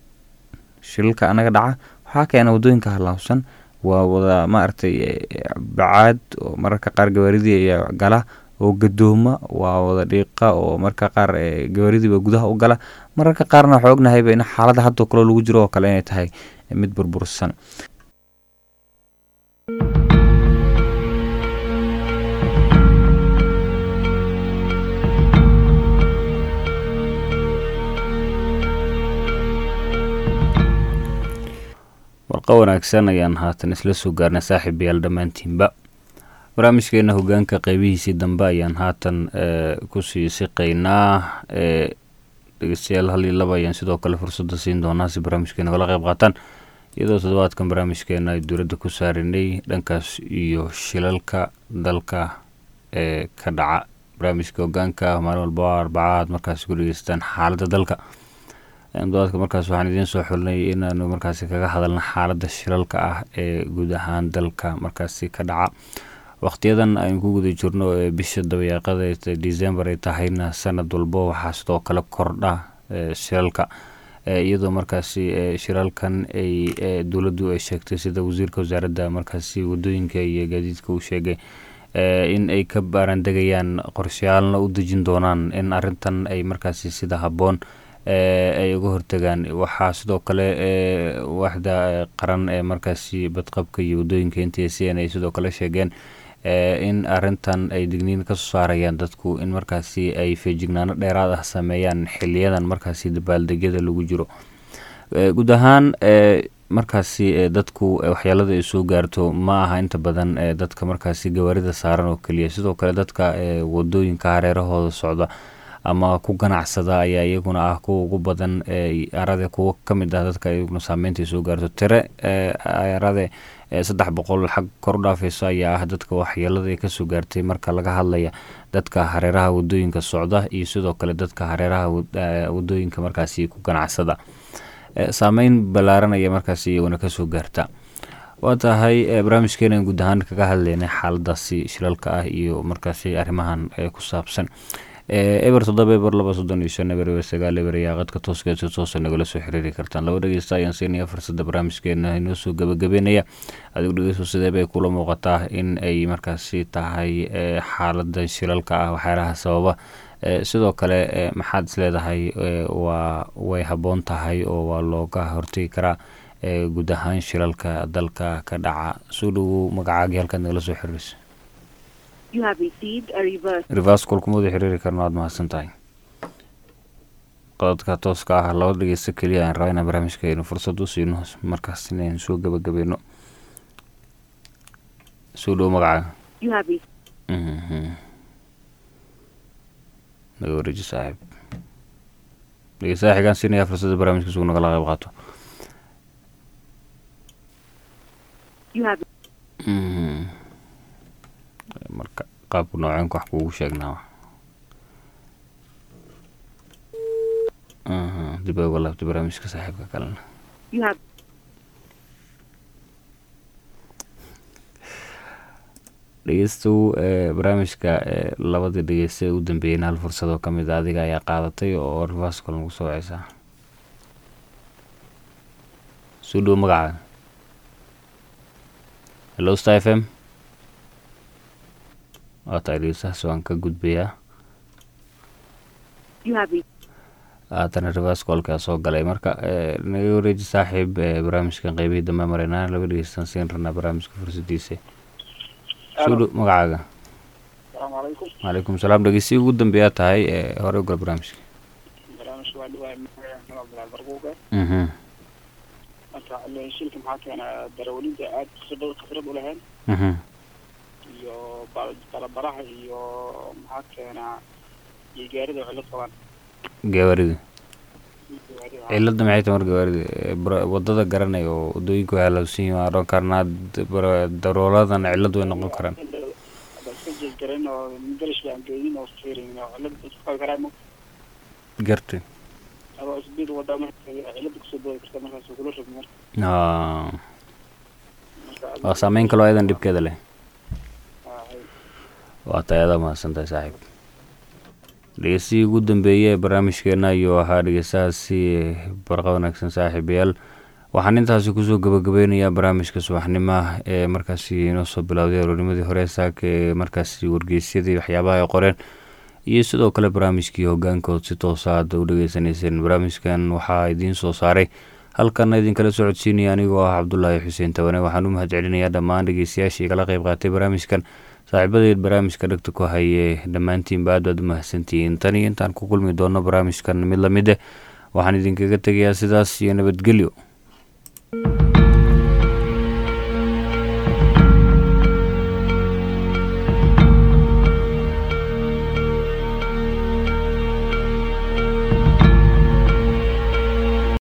shilalka anaga dhaca waxaa keena waddooyinka halaabsan waa wada maaragtay eh, bacaad oo mararka qaar gawaaridii ayaa gala oo gadooma waa wada dhiiqa oo mararka qaar eh, gawaaridiiba gudaha u gala mararka qaarna waxaa ognahayba in xaaladda hadda kaloo lagu jiro oo kale inay tahay eh, mid burbursan warqa wanaagsan ayaan haatan isla soo gaarnay saaxiibayaal dhammaantiinba barnaamijkeena hogaanka qeybihiisii dambe ayaan haatan eh, kusii siqaynaa eh, dhegeystayaal hal iyo laba ayaan sidoo kale fursadda siin doonaa si barnaamijkeena kala qeyb qaataan iyadoo toddobaadkan barnaamijkeena ay dowladda ku saarinay dhankaas iyo shilalka dalka ee ka dhaca barnaamijka hogaanka maalin walba oo arbaca aad markaasi ku dhegeystaan xaaladda dalka toddobaadka markaas waxaan idiin soo xulnay inaanu markaasi kaga hadalna xaaladda shilalka ah ee guud ahaan dalka markaasi ka dhaca waqtiyadan aynu ku guda jirno ee bisha dabayaaqada december ay tahayna sanad walbo waxaa sidoo kale kordha shilalka iyadoo markaasi shiralkan ay dowladdu ay sheegtay sida wasiirka wasaaradda markaasi wadooyinka iyo gaadiidka uu sheegay in ay ka baarandegayaan qorsheyaalna u dejin doonaan in arintan ay markaasi sida habboon ay uga hortagaan waxaa sidoo kale waaxda qaran ee markaasi badqabka iyo wadooyinka n t c n ay sidoo kale sheegeen in arintan ay digniin kasoo saarayaan dadku in markaasi ay feejignaano dheeraad ah sameeyaan xiliyadan markaasi dabaaldegyada lagu jiro guud ahaan markaasi dadku waxyeelada ay soo gaarto ma aha inta badan dadka markaasi gawaarida saaran oo keliya sidoo kale dadka wadooyinka hareerahooda socda ama ku ganacsada ayaa iyaguna ah kuwa ugu badan arade kuwo kamid ah dadka iyaguna saameynta ay soo gaarto tire arade saddex boqol xag kor u dhaafeyso ayaa ah dadka waxyeelada ay kasoo gaartay marka laga hadlaya dadka hareeraha wadooyinka socda iyo sidoo kale dadka hareeraha wadooyinka markaasi ku ganacsada saameyn ballaaran ayaa markaasi iyaguna kasoo gaarta waa tahay barnaamijkeena guud ahaan kaga hadleynay xaaladaasi shilalka ah iyo markaasi arrimahan ku saabsan eber toddoba eber laba soddon iyo shan eber eber sagaal eber ayaa qadka tooska si toosa nagala soo xiriiri kartaan laba dhegeysta ayaan siinaya fursadda barnaamijkeena inoo soo gabagabeynaya adigu dhegeysto sidee bay kula muuqataa in ay markaasi tahay xaalada shilalka ah waxyaalaha sababa sidoo kale maxaad isleedahay waa way habboon tahay oo waa looga hortegi karaa guud ahaan shilalka dalka ka dhaca soo dhowow magacaagii halkaad nagala soo xiriirisa reverse kolkuma wada xiriiri karno waad mahadsan tahay qodadka tooska ah laba dhegeysta keliya aan rabaa inaan barnaamijkeenu fursad u siino markaas inaynu soo gabagabeyno soo dhowo magacaaga naga wareeji saaxiib dhegeystaha xigaan siinaya fursadda barnaamijka sugu nagala qayb qaato marka qaabku noocenka wax kuugu sheegnaa dib ay uga laabtay barnaamijka saaxiibka kalena dhegeystow barnaamijka labadii dhegeysta ee u dambeeyeyna hal fursadoo ka mid a adiga ayaa qaadatay oo reverscol nagu soo waceysaa soo dhowo magacaaga hello star f m waa tahay dhegeystahaas waan ka gudbayaa haatana reverscolkaa soo galay marka naga wareeji saaxiib barnaamijkan qeybihii dambe mareynaa laba dhegeystaan siin rabnaa barnaamijka fursadiisa soo magacaaga asalaamu calaykum calaykum salaam dhegeysi ugu dambeeyaa tahay hore u gal barnaamijka barnaamijka waa dhawaay magaca abdulaal barquuga mhm marka shilka maxaa keena darawaliinta aad khibrad khibrad u lahayn mhm iyo balabaraha iyo maxaa keena iyo gaarida cilad qabaan gawaarida cilada maxay tahay mar gawaarida wadada garanay oo wadooyinka way halawsan yihin waan oran karnaa darooladan cilad way noqon karaan iska jeegaren oo garish baan geedin oo fiirin oo cilad isku qabi karaa gartay adoo isbiid wada marka cilada kusoo boodi karta markaas kula rog marka waa saameyn kaloo ayadan dhibkeeda leh waa tahay adaa mahadsan tahay saaxiib dhegeystihii ugu dambeeyey ee barnaamijkeena ayuu ahaa dhegeystahaasi barqa wanaagsan saaxiibayaal waxaan intaasi kusoo gabagabeynayaa barnaamijka subaxnimaha ee markaasi inoo soo bilowday aroornimadii hore saaka ee markaasi wargeysyadii waxyaabaha ay qoreen iyo sidoo kale barnaamijkii hogaankood si toosa hadda u dhegeysaneyseen barnaamijkan waxaa idiin soo saaray halkana idinkala socodsiinaya anigoo ah cabdulaahi xuseen tawane waxaan u mahad celinayaa dhammaan dhegeystayaashii kala qeyb qaatay barnaamijkan saaxiibadeed barnaamijka dhegta ku haye dhammaantiinba aad baad u mahadsantihiin tan iyo intaan ku kulmi doono barnaamijkan mid lamid eh waxaan idinkaga tegayaa sidaas iyo nabadgelyo